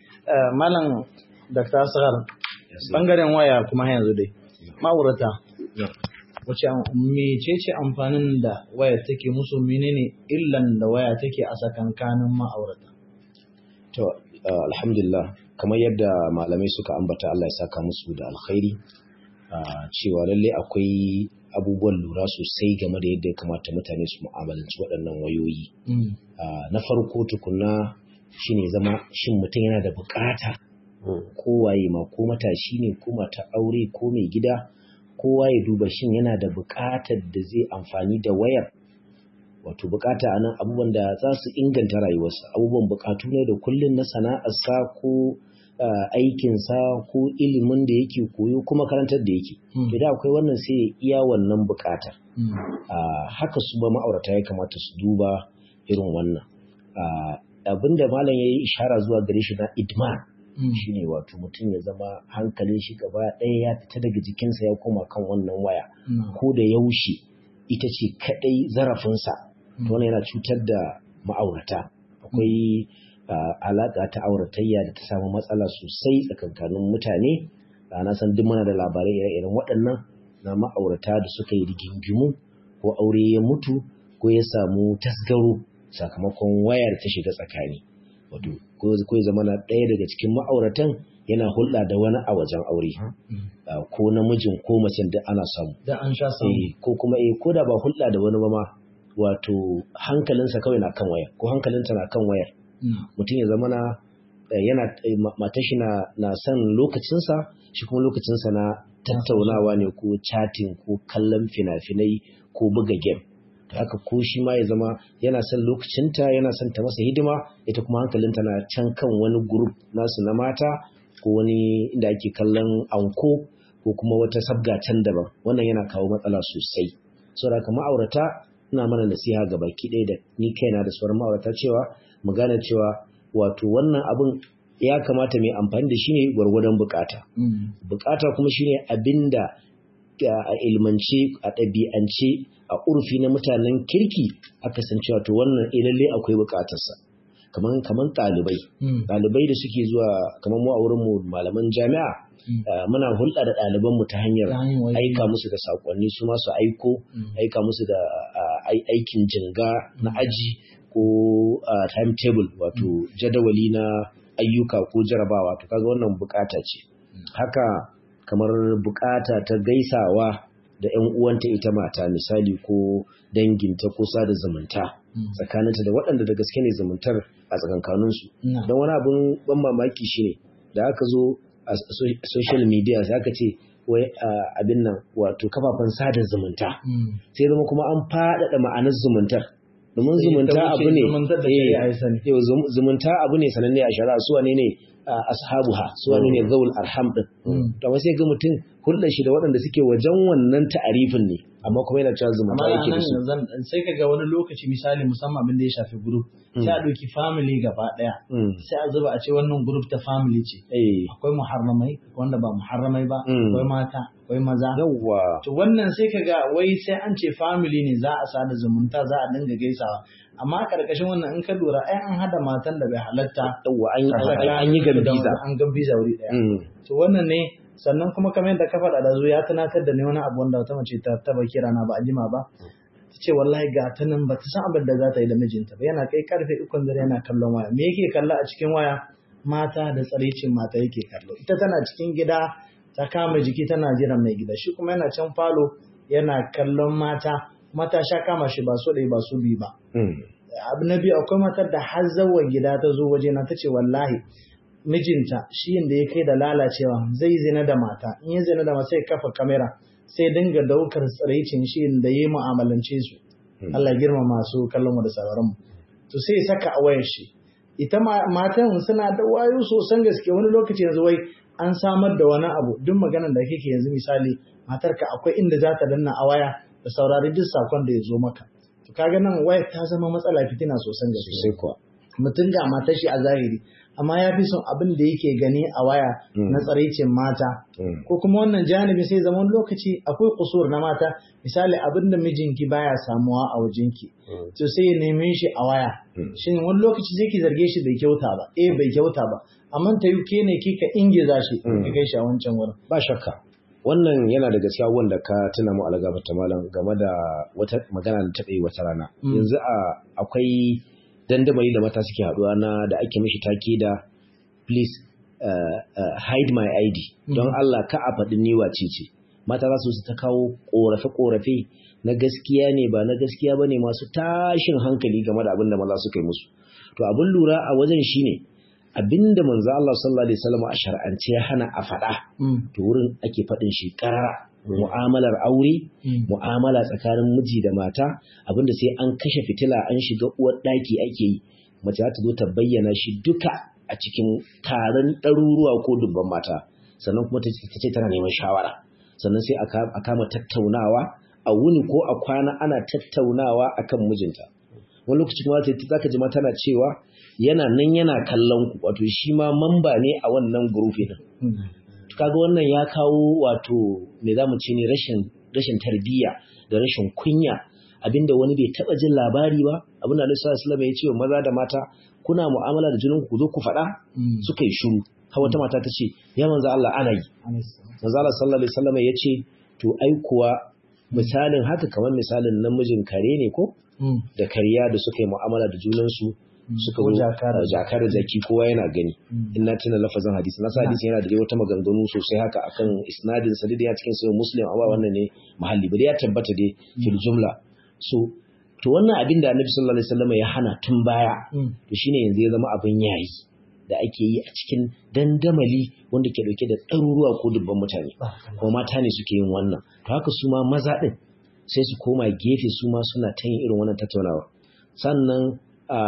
malam Dr. Asghar bangaren waya kuma yanzu dai ma'aurata wace mecece amfanin da waya take musu menene illan da waya take a sakankanin ma'aurata to alhamdulillah kamar yadda malamai suka ambata Allah ya saka musu da alkhairi cewa lalle akwai abubuwan lura sosai game da yadda ya kamata mutane su mu'amalanci waɗannan wayoyi na farko tukuna shine zama shin mutum yana da bukata kowaye ma ko matashi ne ko mata aure ko mai gida kowa ya duba shin yana da buƙatar da zai amfani da wayar wato buƙata a nan abubuwan da za su inganta rayuwarsa abubuwan buƙatu ne da kullum na sana'arsa ko aikinsa ko ilimin da yake koyo ko makarantar da yake to da akwai wannan sai ya iya wannan buƙatar haka su ba ma'aurata ya kamata su duba irin wannan abinda malam ya yi ishara zuwa gare shi na idman shi ne wato mutum ya zama hankalin shi gaba ɗaya ya fita daga jikinsa ya koma kan wannan waya ko da yaushe ita ce kaɗai zarafinsa to wannan yana cutar da ma'aurata akwai alaƙa ta auratayya da ta samu matsala sosai tsakankanin mutane na san duk mana da labarai ire-iren waɗannan na ma'aurata da suka yi rigingimu ko aure ya mutu ko ya samu tasgaro sakamakon wayar ta shiga tsakani wato ko ya zama na ɗaya daga cikin ma'auratan yana hulɗa da wani a wajen aure ko namijin ko macen da ana samu da an sha samu ko kuma eh ko da ba hulɗa da wani ba ma wato hankalinsa kawai na kan wayar ko hankalinta na kan wayar mutum ya zama na yana matan shi na son lokacinsa shi kuma lokacinsa na tattaunawa ne ko chatting ko kallon fina-finai ko buga game haka ko shi ma ya zama yana son lokacinta yana son ta masa hidima ita kuma hankalinta na can kan wani group nasu na mata ko wani inda ake kallon anko ko kuma wata sabga can daban wannan yana kawo matsala sosai saboda haka ma'aurata ina mana nasiha ga baki ɗaya da ni kaina da sauran ma'aurata cewa mu gane cewa wato wannan abin ya kamata mai amfani da shi ne gwargwadon bukata bukata kuma shine abinda a ilmance a ɗabi'ance a urfi na mutanen kirki aka san cewa to wannan lalle akwai bukatarsa kaman kaman ɗalibai ɗalibai da suke zuwa kamar mu a wurin mu malaman jami'a muna hulɗa da ɗalibanmu ta hanyar aika musu da saƙonni su masu aiko aika musu da aikin jinga na aji ko timetable wato jadawali na ayyuka ko jarabawa to kaga wannan bukata ce haka kamar bukata ta gaisawa da ƴan uwanta ita mata misali ko danginta ko sada zumunta tsakaninta da waɗanda da gaske ne zumuntar a tsakankaninsu don wani abin ban mamaki shine da aka zo a social media sai aka ce wai abin nan wato kafafen sada zumunta sai zama kuma an faɗaɗa ma'anar zumuntar domin zumunta abu ne zumunta abu ne sananne a shari'a su wane ne ashabuha su wane ne zaul arham din to sai ga mutum hulɗar shi da waɗanda suke wajen wannan ta'arifin ne amma kuma yana cewa zumunta yake da su sai ka ga wani lokaci misali musamman abin da ya shafi group sai a ɗauki family gaba ɗaya sai a zuba a ce wannan group ta family ce akwai muharramai wanda ba muharramai ba akwai mata akwai maza yawwa to wannan sai ka ga wai sai an ce family ne za a sada zumunta za a dinga gaisawa amma karkashin wannan in ka lura ai an hada matan da bai halatta yawwa an yi gambiza an gambiza wuri ɗaya to wannan ne sannan kuma kamar yadda ka faɗa da zo ya tunatar da ni wani abu wanda wata mace ta taba kira na ba a jima ba ta ce wallahi ga ta nan ba ta san abin da za ta yi da mijinta ba yana kai karfe ukun dare yana kallon waya me yake kalla a cikin waya mata da tsaricin mata yake kallo ita tana cikin gida ta kama jiki tana jiran mai gida shi kuma yana can falo yana kallon mata mata sha kama shi ba so ɗaya ba su biyu ba abu na biyu akwai matar da har zawa gida ta zo waje na ta ce wallahi mijinta shi da ya kai da lalacewa zai zina da mata in ya zina da mata sai kafa kamera sai dinga daukar tsiraicin shi da ya mu'amalance su Allah girma masu kallon mu da sauraron mu to sai saka a wayar shi ita matan suna da wayo sosan gaske wani lokaci yanzu wai an samar da wani abu duk maganar da kake yanzu misali matarka akwai inda za ta danna a waya da saurari duk sakon da ya zo maka to kaga nan waya ta zama matsala fitina sosan gaske sai kuwa mutum ga matar shi a zahiri amma ya fi son abin da yake gani a waya na tsaraicin mata ko kuma wannan janibi sai zama lokaci akwai kusur na mata misali abin da mijinki baya samuwa a wajenki to sai ya neme shi a waya shin wani lokaci sai ki zarge shi bai kyauta ba eh bai kyauta ba amma ta yi ke ne kika ingiza shi ki kai shi a wancan wurin ba shakka wannan yana da gaskiya wanda ka tuna mu algaba ta malam game da wata magana da ta yi wata rana yanzu akwai dandamali da mata suke haduwa na da ake mishi take da please uh, uh, hide my ID don Allah ka a faɗin ni wace ce mata za su ta kawo ƙorafe-ƙorafe na gaskiya ne ba na gaskiya ba ne masu tashin hankali game da abin da maza suka yi musu to abin lura a wajen shine abinda manzo Allah sallallahu alaihi wasallam a shar'ance ya hana a faɗa to wurin ake faɗin shi ƙarara mu'amalar aure mu'amala tsakanin miji da mata abinda sai an kashe fitila an shiga uwar ɗaki ake yi mace za ta zo ta bayyana shi duka a cikin taron ɗaruruwa ko dubban mata sannan kuma ta ce tana neman shawara sannan sai a kama tattaunawa a wuni ko a kwana ana tattaunawa akan mijinta wani lokaci kuma za ka ji ma tana cewa yana nan yana kallon ku wato shi ma mamba ne a wannan gurufi din kaga wannan ya kawo wato me za mu ce ne rashin rashin tarbiyya da rashin kunya abinda wani bai taba jin labari ba abinda Annabi sallallahu alaihi ya ce wa maza da mata kuna mu'amala da junanku ku zo ku faɗa suka yi shiru har wata mata ta ce ya manzo Allah ana yi manzo Allah sallallahu alaihi wasallam ya ce to ai kuwa misalin haka kamar misalin namijin kare ne ko da kariya da suka yi mu'amala da junansu suka zo jakar da zaki kowa yana gani in na tuna lafazin hadisi na hadisi yana da dai wata maganganu sosai haka akan isnadin sa da ya cikin sahih muslim amma wannan ne mahalli ba ya tabbata dai fil jumla so to wannan abin da annabi sallallahu alaihi wasallam ya hana tun baya to shine yanzu ya zama abin yayi da ake yi a cikin dandamali wanda ke dauke da ɗaruruwa ko dubban mutane kuma mata ne suke yin wannan to haka su ma maza din sai su koma gefe su ma suna ta yin irin wannan tattaunawa sannan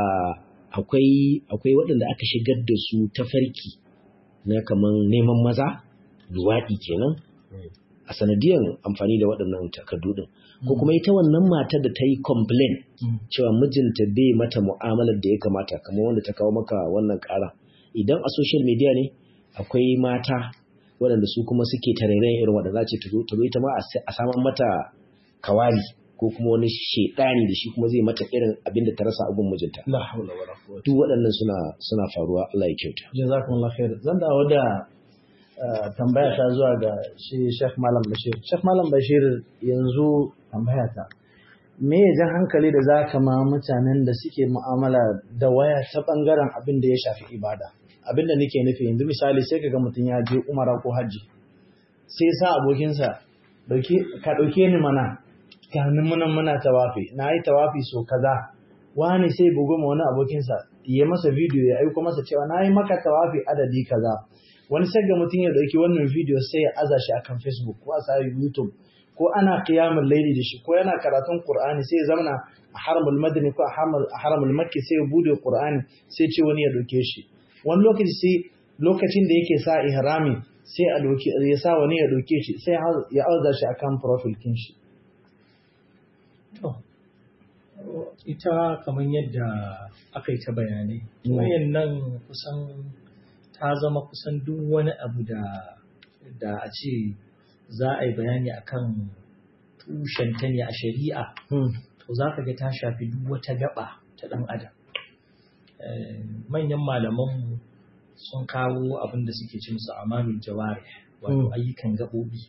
akwai akwai waɗanda aka shigar da su ta farki na kaman neman maza luwaɗi kenan a sanadiyan amfani da waɗannan takardu din ko kuma ita wannan matar da ta yi complain cewa mijinta bai mata mu'amalar da ya kamata kamar wanda ta kawo maka wannan ƙara idan a social media ne akwai mata waɗanda su kuma suke tarairayin irin waɗanda ce ta zo ta zo ita ma a saman mata kawali ko kuma wani shedani da shi kuma zai mata irin abin da ta rasa abun mijinta la hawla wala quwwata duk waɗannan suna suna faruwa Allah ya kyauta jazakumullahu khair zan dawo da tambaya ta zuwa ga shi Sheikh Malam Bashir Sheikh Malam Bashir yanzu tambaya ta me ya jan hankali da zaka ma mutanen da suke mu'amala da waya ta bangaren abin da ya shafi ibada abin da nake nufi yanzu misali sai kaga mutum ya je umara ko hajji sai sa abokinsa ka ɗauke ni mana ganin munan muna tawafi na yi tawafi so kaza wani sai bugu ma wani abokinsa ya masa bidiyo ya aiko masa cewa na yi maka tawafi adadi kaza wani sai ga mutum ya ɗauki wannan bidiyo sai ya aza shi akan facebook ko a sa youtube ko ana qiyamul laili da shi ko yana karatun qur'ani sai ya zamana a haramul madani ko a haramul makki sai ya bude qur'ani sai ce wani ya ɗauke shi wani lokaci sai lokacin da yake sa ihrami sai a doke ya sa wani ya ɗauke shi sai ya auza shi akan profile kin shi To, ita kamar yadda aka yi ta bayanai, wayan nan kusan ta zama kusan duk wani abu da da a ce za a yi bayani akan tushenta ne a shari'a, to za ka ga ta shafi duk wata gaba ta ɗan adam. Manyan malamanmu sun kawo abin da suke ci musu amalul jawari, wato ayyukan gaɓoɓi.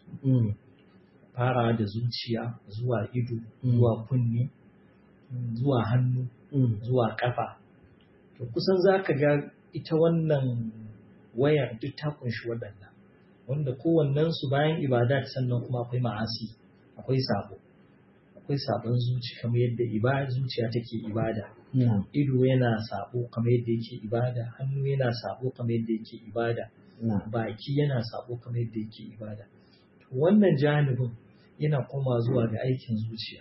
fara da zuciya zuwa ido zuwa kunne zuwa hannu zuwa kafa to kusan za ka ga ita wannan wayar duk ta kunshi waɗannan wanda kowannensu bayan ibada sannan kuma akwai ma'asi akwai sabo akwai sabon zuci kamar yadda ibada zuciya take ibada ido yana sabo kamar yadda yake ibada hannu yana sabo kamar yadda yake ibada baki yana sabo kamar yadda yake ibada wannan janibin yana koma zuwa ga aikin zuciya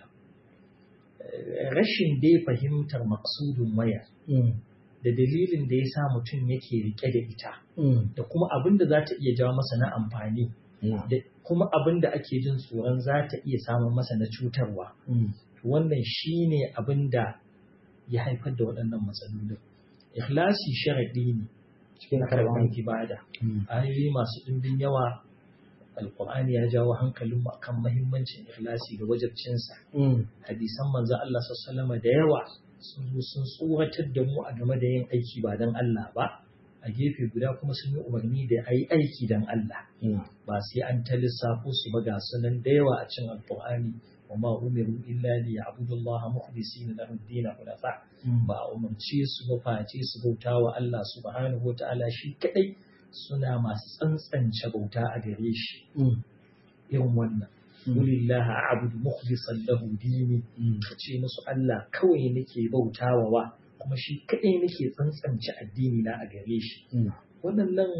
rashin dai fahimtar maksudin waya da dalilin da ya sa mutum yake rike da ita da kuma abin da za ta iya jawo masa na amfani da kuma abin da ake jin tsoron za ta iya samun masa na cutarwa wannan shi ne abin da ya haifar da waɗannan matsalolin ikhlasi sharaɗi ne cikin karɓar ibada ayoyi masu ɗimbin yawa alkur'ani ya jawo hankalin mu akan mahimmancin ikhlasi da wajabcinsa hadisan manzo Allah sallallahu da yawa sun zo sun tsoratar da mu a game da yin aiki ba dan Allah ba a gefe guda kuma sun yi umarni da ayi aiki dan Allah ba sai an ta lissafo su ba ga sunan da yawa a cikin alkur'ani wa ma umiru illa li ya'budu Allah mukhlisina lahu ad-din hunafa ba umarce su ba face su bautawa Allah subhanahu wa ta'ala shi kadai suna masu tsantsance bauta a gare shi irin wannan Kulillaha a'budu mukhlishan lahu dini ka ce musu Allah kawai nake bautawa wa kuma shi kadai nake tsantsance addini na a gare shi waɗannan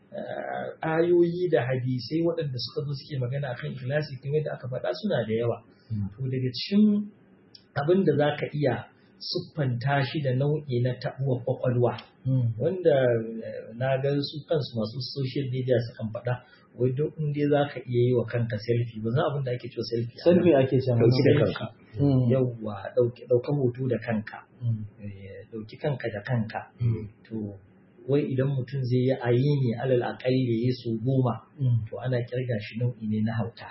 ayoyi da hadisai waɗanda suka zo suke magana kan ikhlasi kamar yadda aka faɗa suna da yawa to daga cikin abin da za ka iya siffanta shi da nau'i na taɓuwar kwakwalwa wanda na ga su kansu masu social media sukan faɗa wai duk in dai za ka iya yi wa kanka selfie ba za abin da ake cewa selfie selfie ake cewa ɗauki da kanka yawwa ɗauka hoto da kanka ɗauki kanka da kanka to wai idan mutum zai yi ayi ne alal aƙalli ya so goma to ana kirga shi nau'i ne na hauka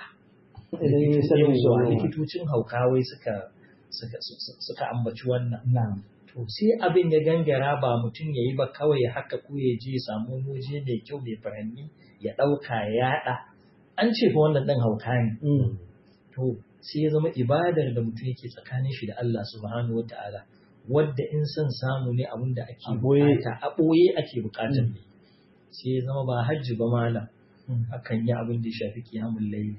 likitocin hauka wai suka suka ambaci wannan. To sai abin ya gangara ba mutum ya yi ba kawai haka ko ya je samu waje mai kyau mai furanni ya ɗauka ya yaɗa. An ce fa wannan ɗan hauka ne. To sai ya zama ibadar da mutum yake tsakanin shi da Allah subhanahu wa ta'ala wadda in son samu ne abin da ake bukata a ɓoye ake bukatar ne. Sai ya zama ba hajji ba malam. Akan yi abin da ya shafi kiyamun laili.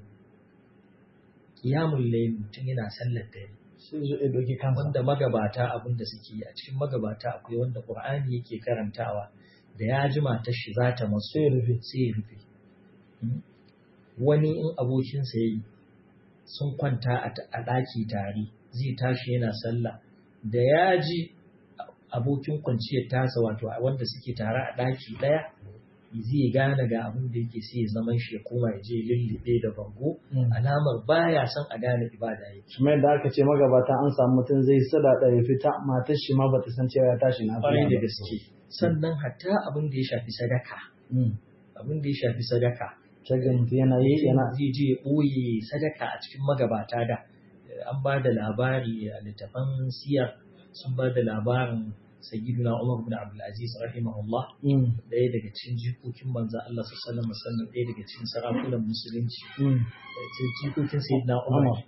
Kiyamun laili mutum yana sallar dare. sai zo ya doki kansa wanda magabata abin da suke yi a cikin magabata akwai wanda Qur'ani yake karantawa da ya ji matar shi za ta masu sai ya rufe sai ya rufe wani in abokinsa yayi sun kwanta a ɗaki tare zai tashi yana sallah da ya ji abokin kwanciyar tasa wato wanda suke tare a ɗaki ɗaya zai gane ga abin da yake sai ya zaman shi ya koma ya je lullube da bango alamar baya son a gane ibada yake kuma yadda aka ce magabata an samu mutum zai sada da ya fita matar shi ma bata san cewa ya tashi na kwarai da gaske sannan hatta abin da ya shafi sadaka abin da ya shafi sadaka shagan yana yi yana zai je ya ɓoye sadaka a cikin magabata da an ba da labari a littafan siyar sun ba da labarin sayyiduna Umar bin Abdul Aziz rahimahullah ɗaya daga cikin jikokin manzo Allah sallallahu alaihi wasallam ɗaya daga cikin sarakunan musulunci jikokin sayyidina Umar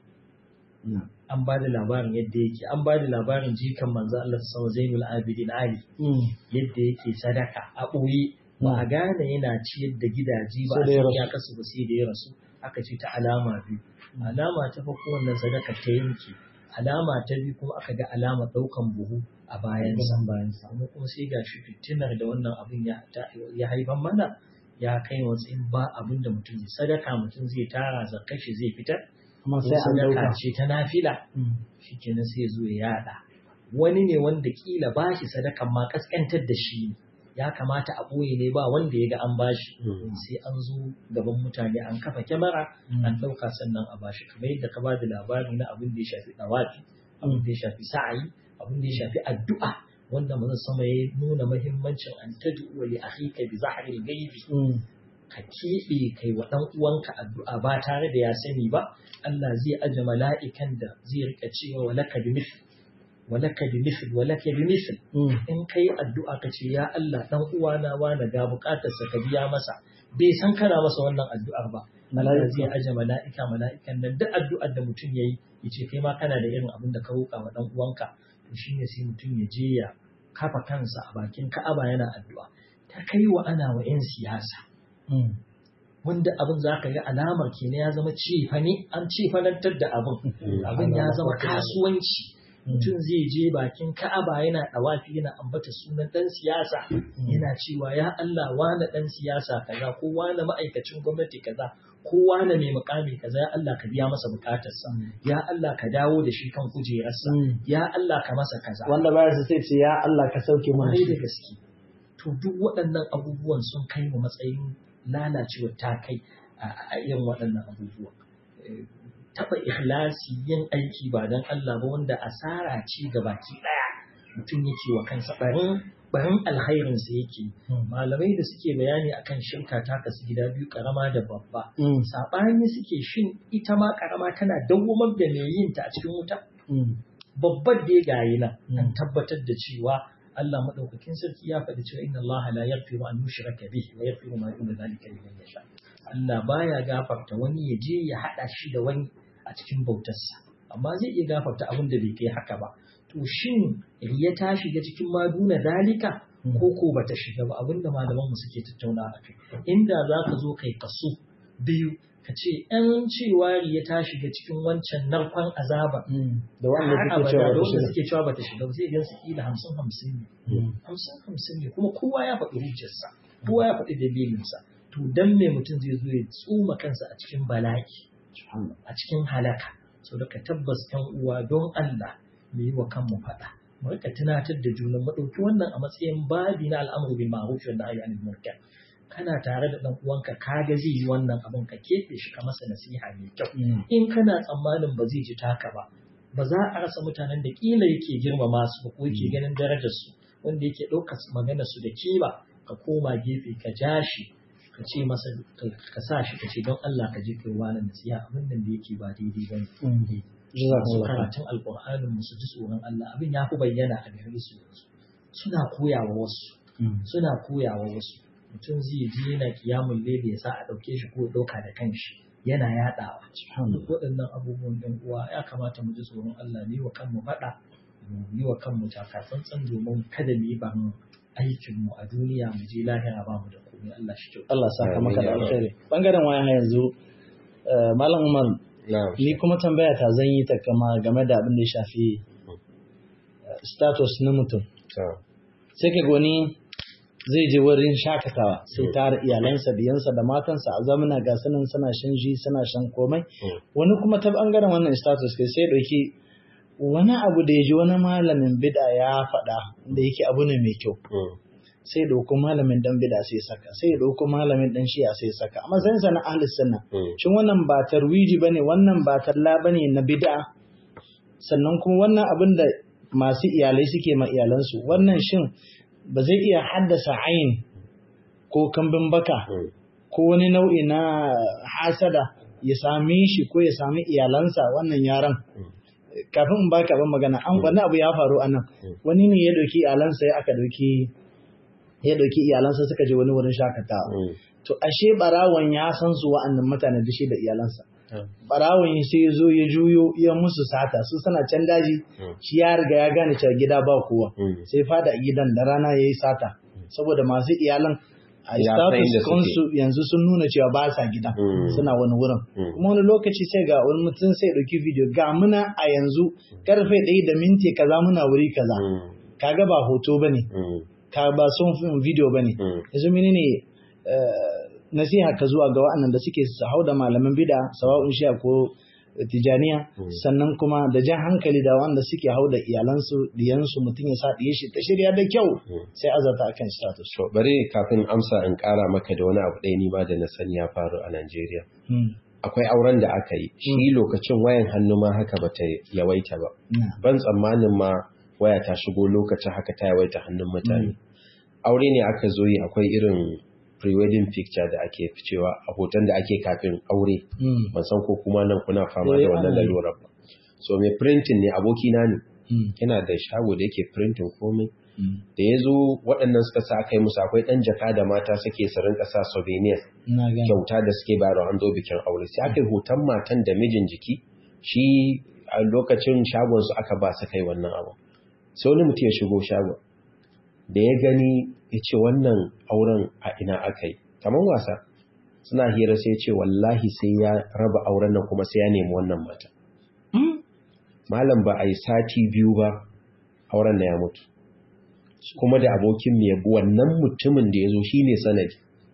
an ba da labarin yadda yake an ba da labarin jikan manzo Allah sallallahu Zainul Abidin Ali yadda yake sadaka a ɓoye ba a gane yana ciyar da gidaje ba a ya kasu ba sai da ya rasu aka ce ta alama biyu alama ta farko wannan sadaka ta yanke alama ta biyu kuma aka ga alama ɗaukan buhu a bayansa kuma kuma sai ga shi fitinar da wannan abin ya haifan mana ya kai matsayin ba abin da mutum zai sadaka mutum zai tara zakka shi zai fitar kuma sai an sadaka dauka ce ta nafila shikenan sai ya zo ya yada wani ne wanda kila ba shi sadakan ma kaskantar da shi ya kamata a ɓoye ne ba wanda ya ga an bashi sai an zo gaban mutane an kafa kyamara an ɗauka sannan a bashi kamar yadda ka ba da labari na abin da ya shafi ɗawafi abin da ya shafi sa'ayi abin da ya shafi addu'a wanda manzon sama ya nuna muhimmancin an tad'u li akhika bi zahril ghaibi ka keɓe kai wa ɗan uwanka addu'a ba tare da ya sani ba Allah zai aje mala'ikan da zai rika cewa walaka bi mithl walaka bi mithl walaka bi mithl in kai addu'a ka ce ya Allah dan uwana wani ga bukatar sa ka biya masa bai san kana masa wannan addu'ar ba Allah zai aje mala'ika mala'ikan nan duk addu'ar da mutum yayi yace kai ma kana da irin abin da ka roƙa wa dan uwanka to shine sai mutum ya je ya kafa kansa a bakin Ka'aba yana addu'a ta kai wa ana wa 'yan siyasa wanda abin za ka ga alamar kenan ya zama cefane an cefanantar da abin abin ya zama kasuwanci mutum zai je bakin ka'aba yana ɗawafi yana ambata sunan ɗan siyasa yana cewa ya Allah wane ɗan siyasa kaza ko wane ma'aikacin gwamnati kaza ko wane mai mukami kaza ya Allah ka biya masa bukatarsa ya Allah ka dawo da shi kan kujerarsa ya Allah ka masa kaza wanda baya su sai ce ya Allah ka sauke mana kwarai da shi gaske to duk waɗannan abubuwan sun kai mu matsayin lalacewar ta kai a irin waɗannan abubuwa Eh, taɓa ikhlasi yin aiki ba don Allah ba wanda asara ce ga baki ɗaya mutum yake wa kansa barin barin alkhairinsa yake malamai da suke bayani akan shirka ta kasu gida biyu karama da babba Mm, saɓani suke shin ita ma karama tana dawwamar da mai yin ta a cikin wuta mm, babbar da ya gayi nan an Mm. tabbatar da cewa Allah madaukakin sarki ya faɗi cewa inna Allah la yaghfiru an yushraka bihi wa yaghfiru ma duna zalika liman yasha Allah baya gafarta wani ya je ya hada shi da wani a cikin bautarsa amma zai iya gafarta abin da bai kai haka ba to shin riya ta shiga cikin ma duna zalika ko ko bata shiga ba abinda malaman mu suke tattauna a kai inda zaka zo kai kaso biyu ka ce ‘yan cewa riya ta shiga cikin wancan narkon azaba mm. da wanda har suke abada cewa da da wanda shi suke cewa bata shiga ba sai idan su kila hamsin hamsin ne hamsin hamsin ne kuma kowa ya faɗi hujjarsa kowa ya faɗi dalilinsa to dan me mutum zai zo ya tsuma kansa a cikin bala'i a cikin halaka so da ka tabbas kan uwa don Allah mu yi wa kanmu faɗa mu rika tunatar da juna mu ɗauki wannan a matsayin babi na al'amuru bil ma'ruf wa nahyi anil munkar kana tare da dan uwanka kaga zai yi wannan abin ka keɓe shi ka masa nasiha mai kyau Mm, in kana tsammanin ba zai ji taka ba ba za a rasa mutanen da kila yake girmama su ba ko yake ganin darajar su wanda yake ɗaukar magana su da kima ka koma gefe ka ja shi ka ce masa ka sa shi ka ce don Allah ka je kai wani nasiha abin nan da yake ba daidai ba ne mm. su Jazakumullah khair. karatun alƙur'anin mu su ji tsoron Allah abin ya fi bayyana a gare su yanzu suna koyawa wasu Mm, suna koyawa wasu mutum zai je yana kiyamun lele ya sa a ɗauke shi ko ya ɗauka da kanshi yana yaɗawa subhanallah. duk waɗannan abubuwan ɗan uwa ya kamata mu ji tsoron Allah ne wa kanmu faɗa mu yi wa kanmu takatsantsan domin kada mu yi ban aikin mu a duniya mu je lahira ba mu da komai Allah shi kyau Allah saka maka da Amin, ya alkhairi bangaren waya yanzu eh, malam Umar na'am ni kuma tambaya ta zan yi ta kama game da abin da ya shafi eh, status na mutum to sai ka goni zai je wurin shakatawa sai tara iyalansa biyansa da matansa a zamana ga sanin suna shan ji suna shan komai wani kuma ta bangaren wannan status kai sai dauki wani abu da ya ji wani malamin bid'a ya faɗa da yake abu ne mai kyau mm, sai ɗauko malamin dan bida sai saka sai ɗauko malamin dan shi'a sai saka amma sai sana ahli sunna shin wannan ba tarwiji bane wannan ba talla bane na bid'a sannan kuma wannan abin da masu iyalai suke ma iyalansu wannan shin ba zai iya haddasa ayin ko kambin baka ko wani nau'i na hasada ya same shi ko ya sami iyalansa wannan yaran kafin in baka ban magana an wani abu ya faru anan wani ne ya dauki iyalansa ya aka dauki ya dauki iyalansa suka je wani wurin shakatawa to ashe barawon ya san su wa'annan mutane da shi da iyalansa barawon sai ya zo ya juyo ya musu sata su suna can daji shi ya riga ya gane cewa gida ba kowa sai fada gidan da rana yayi sata saboda masu iyalan a status kansu yanzu sun nuna cewa ba sa gida suna wani wurin kuma wani lokaci sai ga wani mutum sai ɗauki video ga muna a yanzu karfe ɗaya da minti kaza muna wuri kaza kaga ba hoto ba ne ka ba son video ba ne yanzu mini ne nasiha ka zuwa ga wa'annan da suke su hau da malaman bida sawa'un shi'a ko tijaniya sannan kuma da jan hankali da wanda suke hau da iyalansu diyansu mutum ya sa ɗiye shi ta shirya da kyau sai azata akan status. To bari kafin amsa in ƙara maka da wani abu ɗaya ni ma da na sani ya faru a Najeriya. Akwai auren da aka yi, shi lokacin wayan hannu ma haka ba ta yawaita ba. Ban tsammanin ma waya ta shigo lokacin haka ta yawaita hannun mutane. Aure ne aka zo yi akwai irin pre-wedding picture da ake ficewa a hoton da ake kafin aure ban san ko kuma nan kuna fama da wannan lalurar ba so mai printing ne abokina ne yana da shago da yake printing komai da ya zo waɗannan suka sa aka yi musu akwai ɗan jaka da mata suke su rinka sa souvenir kyauta da suke bayarwa an zo bikin aure sai aka yi hoton matan da mijin jiki shi a lokacin shagon su aka ba su kai wannan abu sai wani mutum ya shigo shagon da ya gani ya ce wannan auren a ina aka yi kamar wasa suna hira sai ce wallahi sai ya raba auren nan kuma sai ya nemi wannan mata malam ba a yi sati biyu ba auren na ya mutu kuma da abokin mai yabu wannan mutumin da ya zo shi ne sanadi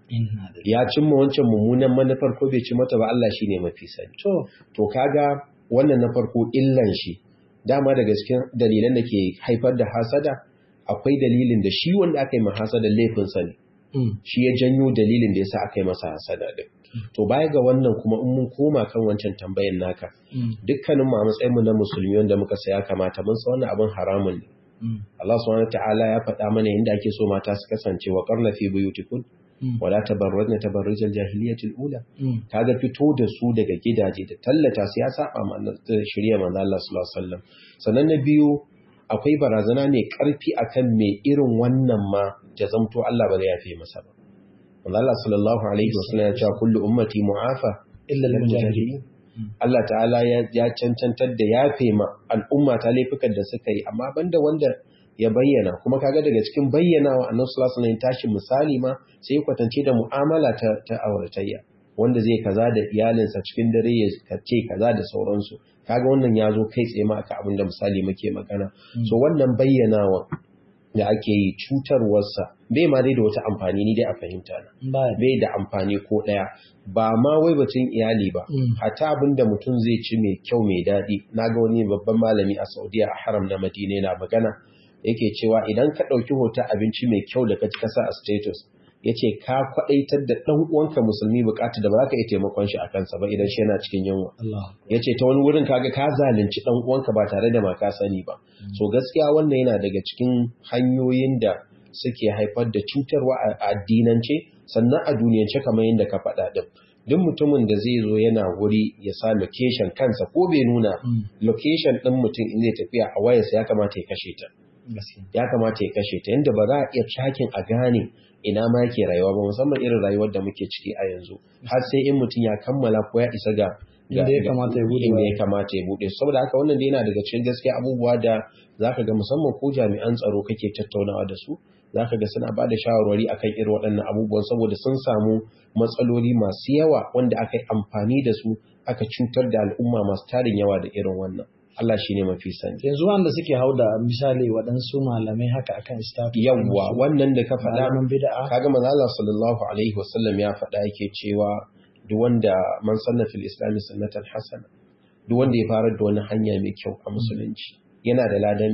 ya cimma wancan mummunan manufar ko bai ci mata ba Allah shi ne mafi sani to kaga wannan na farko illan shi dama da gaske dalilan da ke haifar da hasada akwai dalilin da shi wanda aka yi ma hasada laifinsa ne shi ya janyo dalilin da yasa aka yi masa hasada din to baya ga wannan kuma in mun koma kan wancan tambayan naka dukkanin mu a matsayin mu na musulmi wanda muka saya kamata mun san wannan abin haramun ne Allah subhanahu ta'ala ya faɗa mana inda ake so mata su kasance wa qarna fi buyutikum wala tabarrajna tabarrujal jahiliyatil ula kaga fito da su daga gidaje da tallata su ya saba mana shirya manzo Allah sallallahu alaihi wasallam sannan na biyu akwai barazana ne karfi akan mai irin wannan ma jazamto Allah ba zai yafe masa ba wanda Allah sallallahu alaihi wasallam ya ce kullu ummati mu'afa illa al-mujahidin Allah ta'ala ya cancantar da yafe ma al'umma ta laifukan da suka yi amma banda wanda ya bayyana kuma kaga daga cikin bayyanawa annabi sallallahu alaihi wasallam tashi misali ma sai kwatance da mu'amala ta ta auratayya wanda zai kaza da iyalinsa cikin dare ya kace kaza da sauransu kaga wannan ya zo kai tsaye ma aka abinda misali muke magana so wannan bayyanawa da ake yi cutarwarsa bai ma dai da wata amfani ni dai a fahimta na bai da amfani ko ɗaya ba ma wai batun iyali ba hata abin da mutum zai ci mai kyau mai daɗi na ga wani babban malami a saudiya a haram na madina yana magana yake cewa idan ka ɗauki hoton abinci mai kyau da ka ci kasa a status ya ce ka kwaɗaitar da ɗan uwanka musulmi bukatu da ba za ka iya taimakon shi a kansa ba idan shi yana cikin yunwa ya ce ta wani wurin kaga ka zalunci ɗan uwanka ba tare da ma ka sani ba so gaskiya wannan yana daga cikin hanyoyin da suke haifar da cutarwa a addinance sannan a duniyance kamar yadda ka faɗa ɗin duk mutumin da zai zo yana wuri ya sa location kansa ko bai nuna location ɗin mutum in zai tafiya a wayarsa ya kamata ya kashe ta ya kamata ya kashe ta yadda ba za a iya tracking a gane ina ma yake rayuwa ba musamman irin rayuwar da muke ciki a yanzu har sai in mutum ya kammala ko ya isa ga inda ya kamata ya bude inda ya kamata ya bude saboda haka wannan dai yana daga cikin gaskiya abubuwa da zaka ga musamman ko jami'an tsaro kake tattaunawa da su zaka ga suna bada shawarwari akan irin waɗannan abubuwan saboda sun samu matsaloli masu yawa wanda aka yi amfani da su aka cutar da al'umma masu tarin yawa da irin wannan Allah shi ne mafi sani. Yanzu wanda suke hau da misali waɗansu malamai haka akan status. Yawwa wannan da ka faɗa. Malaman bid'a. Kaga manzo Allah sallallahu alaihi wasallam ya faɗa yake cewa duk wanda man sanna fil islam sunnatan hasana duk wanda ya fara da wani hanya mai kyau a musulunci yana da ladan mai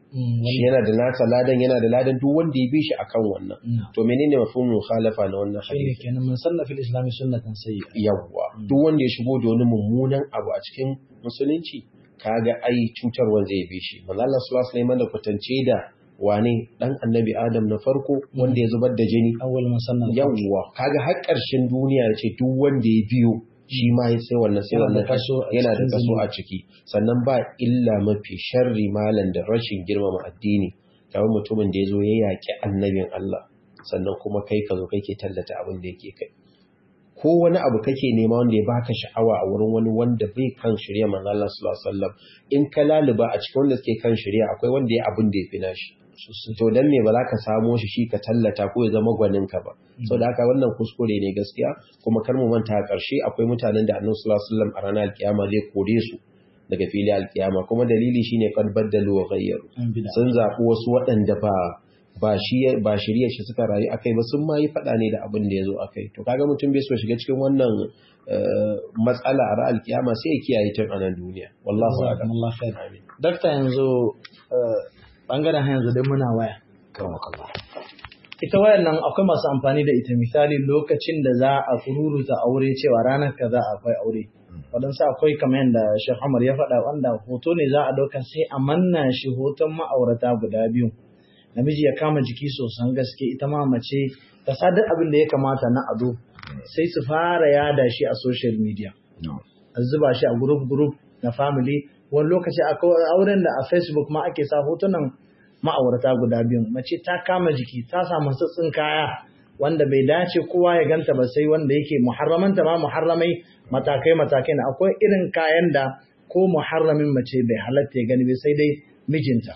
shi yana da nasa ladan yana da ladan duk wanda ya bi shi akan wannan to menene mafhumul mukhalafa na wannan shine hadisi kenan mun sanna fil islami sunnatan sayyi'a yawwa duk wanda ya shigo da wani mummunan abu a cikin musulunci kaga ai cutarwa zai bi shi manzo Allah sallallahu alaihi wasallam da kwatance da wane dan annabi Adam na farko wanda ya zubar da jini awwal man sanna yawwa kaga har ƙarshen duniya ya ce duk wanda ya biyo shi ma ya sai wannan sai Yana da wannan kaso a yana da cikin kaso zunubi. a ciki sannan ba illa mafi sharri malan da rashin girmama addini kamar mutumin da ya zo ya yaƙi annabin Allah sannan kuma kai ka zo kake tallata abin da yake kai ko wani abu kake nema wanda ya baka sha'awa a wurin wani wanda bai kan shirya manzo Allah sallallahu alaihi wasallam in ka laluba a cikin wanda suke kan shirya akwai wanda ya abin da ya fi nashi to dan me ba za ka samo shi shi ka tallata ko ya zama gwanin ka ba saboda haka wannan kuskure ne gaskiya kuma kar mu manta a ƙarshe akwai mutanen da Annabi sallallahu alaihi wasallam a ranar alkiyama zai kore su daga fili alkiyama kuma dalili shine qad baddalu wa ghayyaru an bid'a sun zaɓi wasu waɗanda ba ba shi ba shirye shi suka rayu akai ba sun ma yi faɗa ne da abin da ya zo akai to kaga mutum bai so shiga cikin wannan eh, matsala a ra'al kiyama sai ya kiyaye tun anan duniya wallahu a'lam jazakumullahu khair amin dakta yanzu eh, bangaren ha yanzu dai muna waya karamakallah ita wayan nan akwai masu amfani da ita misali lokacin da za a kururuta aure cewa ranar kaza akwai aure waɗansu akwai kamar yadda Sheikh Umar ya faɗa wanda hoto ne za a ɗauka sai a manna shi hoton ma'aurata guda biyu namiji ya kama jiki sosan gaske ita ma mace ta sadar abin da ya kamata na ado sai su fara yada shi a social media a zuba shi a group group na family wani lokaci akwai auren da a facebook ma ake sa hotunan ma'aurata guda biyun mace ta kama jiki ta samu sassin kaya wanda bai dace kowa ya ganta ba sai wanda yake muharramanta ma muharramai matakai matakai na akwai irin kayan da ko muharramin mace bai halatta ya gani bai sai dai mijinta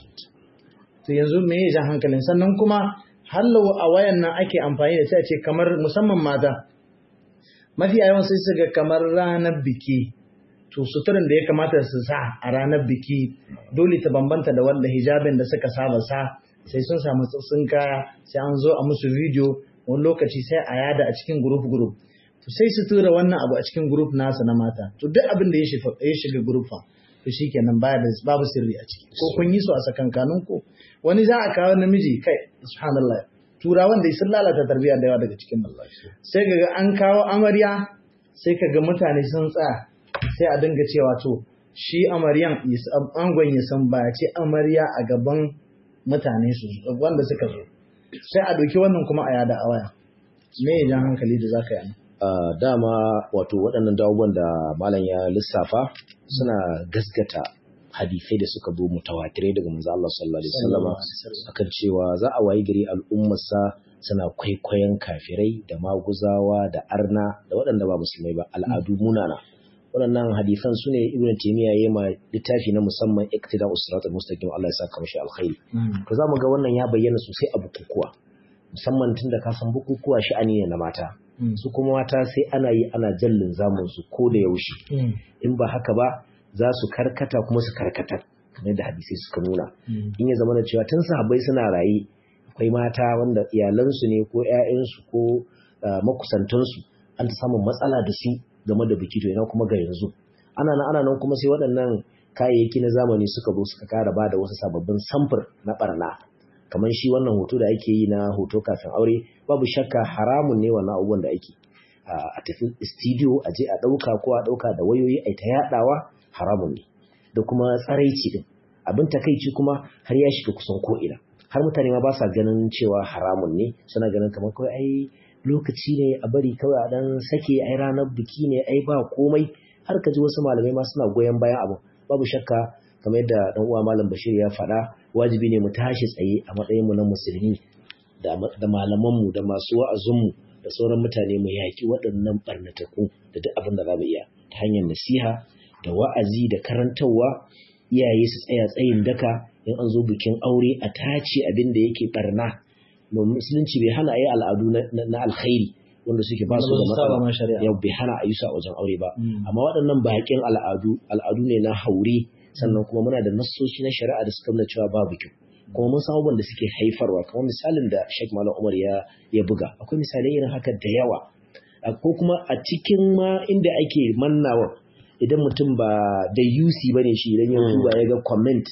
to yanzu me ya jan hankalin sannan kuma hallo a wayan nan ake amfani da sai ce kamar musamman mata mafi yawan sai su ga kamar ranar biki to suturin da ya kamata su sa a ranar biki dole ta bambanta da wanda hijabin da suka saba sa sai sun samu tsatsin kaya sai an zo a musu video wani lokaci sai a yada a cikin group group to sai su tura wannan abu a cikin group nasa na mata to duk abin da ya shiga ya shiga group fa to shikenan baya da babu sirri a ciki ko kun yi su a sakankanun ku wani za a kawo namiji kai subhanallah turawan da sun lalata tarbiyya da yawa daga cikin Allah sai kaga an kawo amarya sai kaga mutane sun tsaya sai a dinga cewa to shi amaryan angon ya san ba ce amarya a gaban mutane su wanda suka zo sai a ɗauki wannan kuma a yada a waya me ya jan hankali da zaka yi Uh, dama wato waɗannan dawoban da malam ya lissafa suna gaskata hadisai da suka zo mutawatirai daga manzo Allah sallallahu alaihi wasallam akan cewa za a wayi gari al'ummarsa suna kwaikwayon kafirai da maguzawa da arna da waɗanda ba musulmai ba al'adu munana waɗannan hadisan su ne ibn taymiya yayi ma littafi na musamman iktida usrat al-mustaqim Allah ya saka mashi alkhairi to zamu ga wannan ya bayyana sosai a bukukuwa musamman tunda ka san bukukuwa sha'ani ne na mata su kuma mata sai ana yi ana jallin zamun su ko da yaushe in ba haka ba za su karkata kuma su karkata kamar da hadisai suka nuna in ya zama da cewa tun sahabbai suna raye akwai mata wanda iyalansu ne ko 'ya'yansu ko makusantansu an ta samun matsala da su game da biki to ina kuma ga yanzu ana nan ana nan kuma sai waɗannan kayayyaki na zamani suka zo suka kara ba da wasu sababbin samfur na barna kamar shi wannan hoto da ake yi na hoto kafin aure babu shakka haramun ne wannan abubuwan da ake a tafi studio a je a ɗauka ko a ɗauka da wayoyi a ta yaɗawa haramun ne da kuma tsaraici din abin takaici kuma har ya shiga kusan ko'ina har mutane ma ba sa ganin cewa haramun ne suna ganin kamar kawai ai lokaci ne a bari kawai a dan sake ai ranar biki ne ai ba komai har ka ji wasu malamai ma suna goyon bayan abu babu shakka kamar yadda dan uwa malam Bashir ya faɗa wajibi ne mu tashi tsaye a matsayin mu na musulmi da da malaman mu da masu wa'azin mu da sauran mutane mu yaki waɗannan barnataku da duk abin da za mu iya ta hanyar nasiha da wa'azi da karantarwa iyaye su tsaya tsayin daka in an zo bikin aure a tace abin da yake barna musulunci bai hana a yi al'adu na alkhairi wanda suke ba su da matsala yau bai hana a yi su a wajen aure ba amma waɗannan baƙin al'adu al'adu ne na haure sannan kuma muna da nassoshi na shari'a da suka nuna cewa babu kyau kuma mun san abubuwan da suke haifarwa kamar misalin da Sheikh Malam Umar ya ya buga akwai misalai irin haka da yawa ko kuma a cikin ma inda ake mannawa idan mutum ba da UC bane shi idan ya duba ya ga comment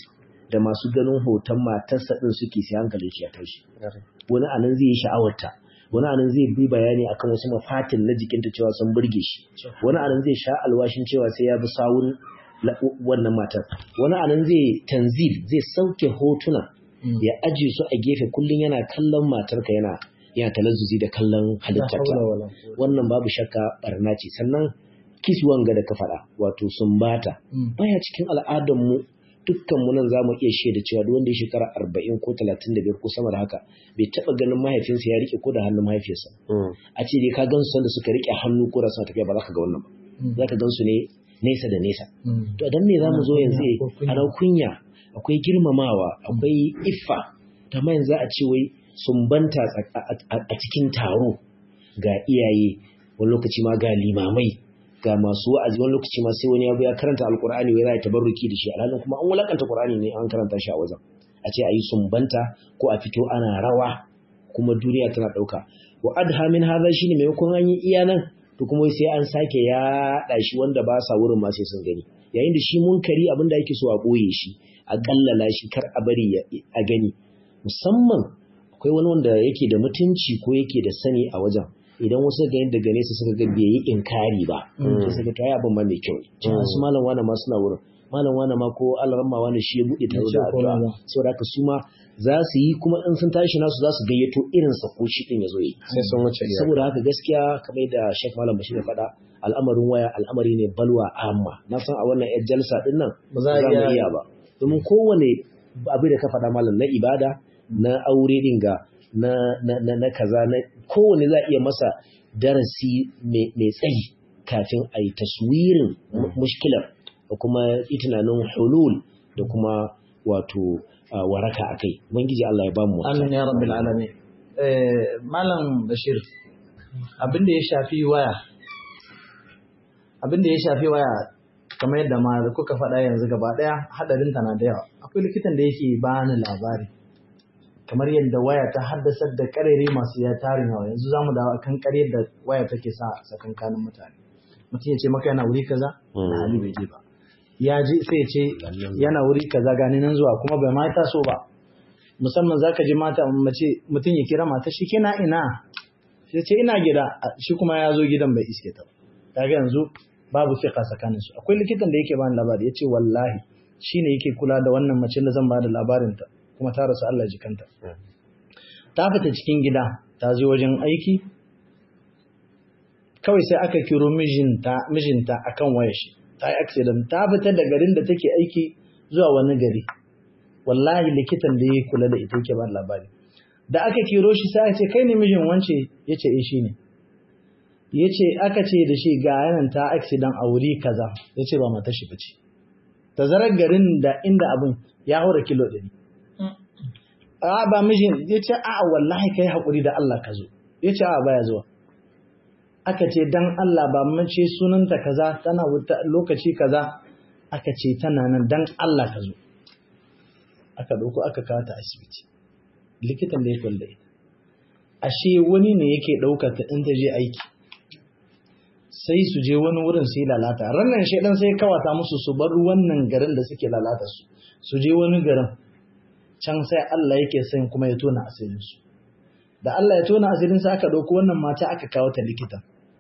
da masu ganin hoton matarsa din suke sai hankalin shi ya tashi wani anan zai yi sha'awarta wani anan zai bi bayani akan wasu mafatin na jikinta cewa sun burge shi wani anan zai sha alwashin cewa sai ya bi sawun wannan matar wani anan zai tanzil zai sauke hotuna ya aje su a gefe kullum yana kallon matarka yana yana talazzuzi da kallon halittarta wannan babu shakka barna ce sannan kis wanga da ka faɗa wato sumbata baya cikin al'adar mu dukkan mu nan zamu iya shaida cewa duk wanda ya shekara 40 ko 35 ko sama da haka bai taba ganin mahaifinsa ya rike ko da hannun mahaifiyarsa a ce dai ka gan su da suka rike hannu ko da suna tafiya ba za ka ga wannan ba za ka gan su ne nesa da nesa to dan me zamu zo yanzu a kunya akwai girmamawa akwai iffa ta yanzu za a ce wai sumbanta a cikin taro ga iyaye wani lokaci ma ga limamai ga masu wa'azi wani lokaci ma sai wani ya ya karanta alkur'ani wai za a tabarruki da shi alhalin kuma an wulakanta qur'ani ne an karanta shi a wajen a ce a yi sumbanta ko a fito ana rawa kuma duniya tana ɗauka wa adha min hadha shine maimakon an yi iya nan to kuma sai an sake yaɗa shi wanda ba sa wurin ma sai sun gani yayin da shi munkari abin da ake so a ɓoye shi a kallala shi kar a bari a gani musamman akwai wani wanda yake da mutunci ko yake da sani a wajen idan wasu ga yadda gane su suka ga bai yi inkari ba sai suka to ai abin ma mai kyau ne su malam wani ma suna wurin malam wani ma ko alaramma wani shi ya bude ta da addu'a saboda haka su ma za su yi kuma in sun tashi nasu za su gayyato irin sa ko shi din ya zo yi sai sun wuce saboda haka gaskiya kamar da Sheikh Malam Bashir ya faɗa al'amarin waya al'amari ne balwa amma na san a wannan yar jalsa din nan ba za mu iya ba domin kowane abu da ka faɗa malam na ibada na aure din ga na, na, na, na kaza na kowane za iya masa darasi mai tsayi kafin a yi taswirin mushkilar da kuma tunanin hulul da kuma wato waraka a kai ubangiji Allah ya bamu amin ya rabbil alamin malam bashir abin da ya shafi waya abin da ya shafi waya kamar yadda ma kuka faɗa yanzu gaba ɗaya hadarin ta na da yawa akwai likitan da yake bani labari kamar yadda waya ta haddasar da karere masu ya tarin yawa yanzu za mu dawo kan karyar da waya take sa tsakankanin mutane mutum ya ce maka yana wuri kaza na hali bai je ba ya ji sai ya ce yana wuri kaza gani nan zuwa kuma bai ma taso ba musamman za ka ji mata mace mutum ya kira mata shi kina ina sai ce ina gida shi kuma ya zo gidan bai iske ta ba kaga yanzu babu fiqa tsakanin su akwai likitan da yake bani labari yace wallahi shine yake kula da wannan mace da zan ba da labarin ta kuma ta rasu Allah jikanta. Ta fita cikin gida, ta je wajen aiki, kawai sai aka kiro mijinta, mijinta akan waya shi, ta yi accident, ta fita da garin da take aiki zuwa wani gari. Wallahi likitan da ya kula da ita yake ba labari. Da aka kiro shi sai ce kai ne mijin wance ya ce eh shi ne. Ya ce aka ce da shi ga yanan ta accident a wuri kaza, ya ce ba mata shi bace. Tazarar garin da inda abin ya haura kilo ɗari. a ba mijin ya ce a wallahi kai haƙuri da Allah ka zo ya ce a baya zuwa aka ce dan Allah ba mace sunanta kaza tana wuta lokaci kaza aka ce tana nan dan Allah ka zo aka ɗauko aka kawo ta asibiti likitan da ya kwalla ita ashe wani ne yake ɗaukar ta in ta je aiki sai su je wani wurin su yi lalata rannan shaidan sai kawata musu su bar wannan garin da suke lalata su su je wani garin can sai Allah yake son kuma ya tona asirinsu. Da Allah ya tona asirinsu aka ɗauki wannan mata aka kawo ta likita.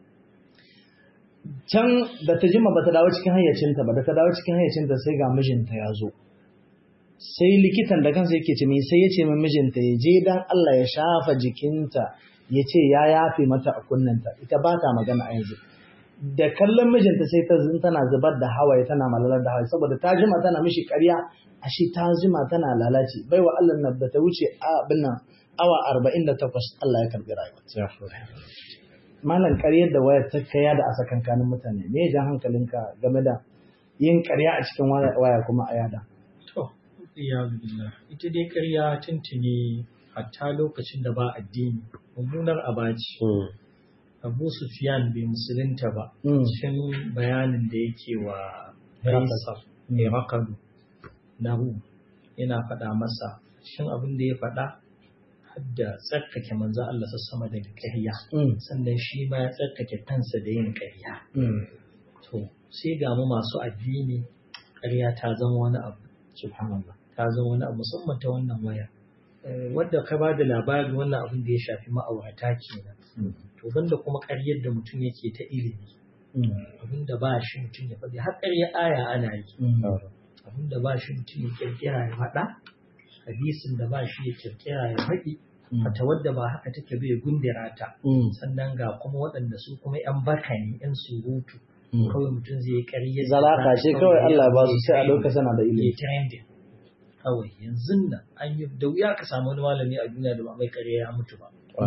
Can da ta jima ba ta dawo cikin hayyacinta ba, da ta dawo cikin hayyacinta sai ga mijinta ya zo. Sai likitan da kansa yake ce mai sai ya ce min mijinta ya je dan Allah ya shafa jikinta ya ce ya yafe mata a kunnanta, ita ba ta magana a yanzu. Da kallon mijinta sai ta tana zubar da hawaye tana malalar da hawaye saboda ta jima tana mishi ƙarya ashe ta jima tana lalace bai wa Allah nan da ta wuce abin nan awa 48 Allah ya karbi rayuwa malam ƙaryar da wayar ta kaya da asakankanin mutane me jan hankalinka game da yin ƙarya a cikin waya kuma a yada to ya billah ita dai ƙarya tuntuni hatta lokacin da ba addini mummunar abaci Abu Sufyan bai musulunta ba cikin bayanin da yake wa Faisal ne Makadu lahu yana faɗa masa shin abin da ya faɗa hadda tsarkake manzo Allah sama daga ƙarya sannan shi ma ya tsarkake kansa da yin ƙarya to sai ga mu masu addini ƙarya ta zama wani abu subhanallah ta zama wani abu musamman ta wannan waya wadda ka ba da labari wannan abin da ya shafi ma'aurata kenan to banda kuma ƙaryar da mutum yake ta ilimi abin da ba shi mutum ya faɗi har ƙarya aya ana yi abin da ba shi mutum ya kirkira ya faɗa hadisin da ba shi ya kirkira ya faɗi fata wadda ba haka take bai gundira ta sannan ga kuma waɗanda su kuma yan baka ne yan surutu kawai mutum zai yi ƙarya zalaka ce kawai Allah ba su sai a lokacin da ilimi trending kawai yanzu nan an yi da wuya ka samu wani malami a duniya da ba mai ƙarya ya mutu ba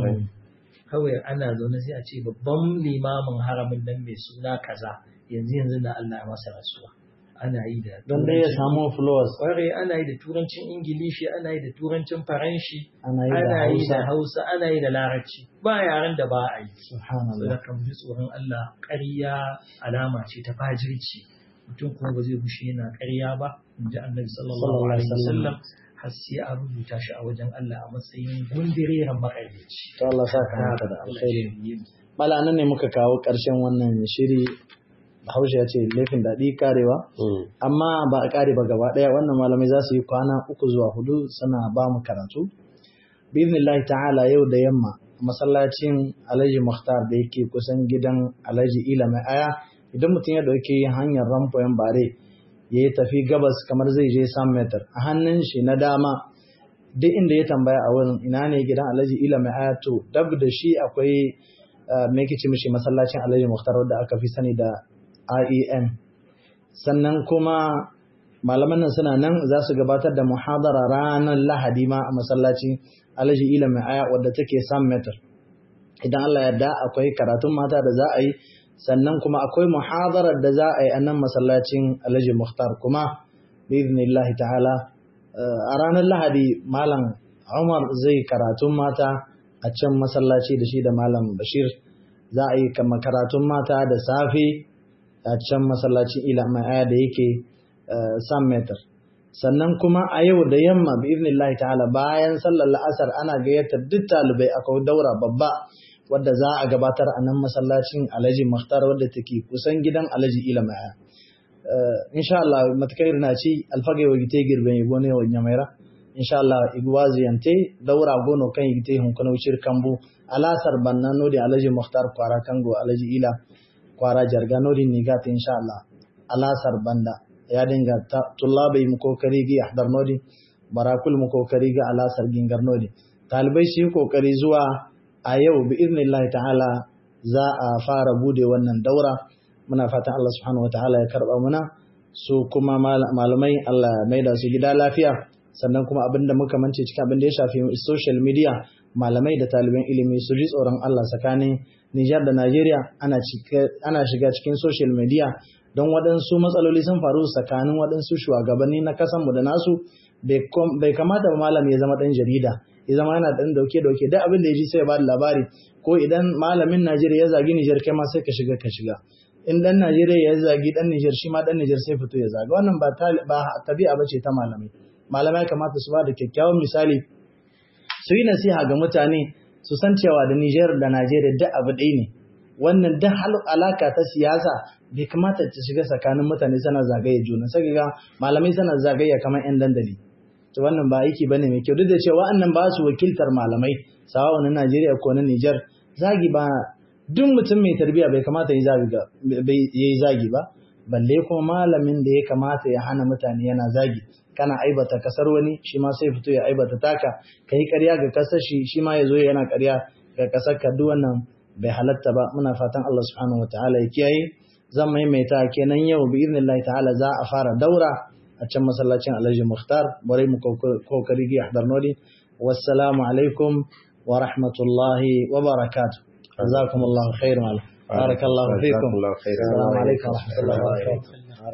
kawai ana zaune sai a ce babban limamin haramin nan mai suna kaza yanzu yanzu na Allah ya masa rasuwa ana yi da don dai ya samu followers kwarai ana yi da turancin ingilishi ana yi da turancin faranshi ana yi da ana yi da hausa hausa ana yi da larabci ba yaren da ba a yi subhanallah da kan ji tsoron Allah ƙarya alama ce ta fajirci mutum kuma ba zai bushe yana ƙarya ba in ji annabi sallallahu alaihi wasallam har sai a rubuta shi a wajen Allah a matsayin gundireren maƙaryaci to Allah sa ka haka da alkhairi mala nan ne muka kawo ƙarshen wannan shiri Bahaushe ya ce laifin daɗi karewa amma ba a kare ba gaba ɗaya wannan malamai za su yi kwana uku zuwa hudu suna ba mu karatu biznillahi ta'ala yau da yamma masallacin alhaji muhtar da yake kusan gidan alhaji ila mai aya idan mutum ya ɗauki hanyar rampoyin bare ya yi tafi gabas kamar zai je sam metar a hannun shi na dama duk inda ya tambaya a wurin ina ne gidan alhaji ila mai aya to dab da shi akwai me yake ce mishi masallacin alhaji muhtar wadda aka fi sani da IEN sannan kuma malaman nan suna nan za su gabatar da muhadara ranar lahadi ma a masallacin alhaji ila mai aya wadda take sam metar idan Allah yarda akwai karatun mata da za a yi sannan kuma akwai muhadarar da za a yi a nan masallacin alhaji muhtar kuma biiznillahi ta'ala a ranar lahadi malam umar zai karatun mata a can masallaci da shi da malam bashir za a yi kama karatun mata da safe a can masallacin ila mai aya da yake sam metar sannan kuma a yau da yamma bi iznillahi ta'ala bayan sallar la'asar ana gayyatar duk talibai akwai daura babba wadda za a gabatar a nan masallacin alhaji muhtar wadda take kusan gidan alhaji ila mai aya insha Allah matakai na ci alfagai wa gite girben yi gone wa nyamaira insha Allah igwazi yante daura gono kan gite hun kana wucir kambu alasar banna nodi alhaji muhtar kwara kango alhaji ila kwara jarga nodi nigata insha Allah alasar banda ya dinga tullabai mu kokari gi ahdar nodi barakul mu kokari ga alasar gingar nodi talibai shi kokari zuwa a yau bi iznillahi ta'ala za a fara bude wannan daura muna fatan Allah subhanahu wataala ya karba muna su kuma malamai Allah mai da su gida lafiya sannan kuma abinda muka mance cikin abin da ya shafi social media malamai da taliban ilimi su ji tsoron Allah tsakanin Nijar da Najeriya ana ana shiga cikin social media don waɗansu matsaloli sun faru tsakanin waɗansu shugabanni na kasanmu da nasu bai kamata ba malam ya zama ɗan jarida ya zama yana ɗan dauke-dauke duk abin da ya ji sai ya ba da labari ko idan malamin Najeriya ya zagi Nijar kai ma sai ka shiga ka shiga in ɗan Najeriya ya zagi ɗan Nijar shi ma ɗan Nijar sai fito ya zaga wannan ba tabi'a ba ce ta malamai malamai kamata su ba da kyakkyawan misali su yi nasiha ga mutane su san cewa da Nijar da Najeriya duk abu ɗaya ne wannan duk alaka ta siyasa bai kamata ta shiga tsakanin mutane sana zagaye juna sai ga malamai sana zagaye kamar yan dandali to wannan ba aiki bane mai kyau duk da cewa annan ba su wakiltar malamai sawa na Najeriya ko na Niger zagi ba duk mutum mai tarbiyya bai kamata ya yi zagi ba balle kuma malamin da ya kamata ya hana mutane yana zagi kana aibata kasar wani shi ma sai fito ya aibata taka kai ƙarya ga kasar shi shi ma ya zo yana ƙarya ga kasar ka duk wannan bai halatta ba muna fatan Allah subhanahu wa ta'ala ya kiyaye zan maimaita kenan yau bi idnillahi ta'ala za a fara daura a can masallacin Alhaji Mukhtar bare mu kokari gi ahdar nodi wassalamu alaikum wa rahmatullahi wa barakatuh jazakumullahu khairan barakallahu fikum assalamu alaikum wa rahmatullahi wa barakatuh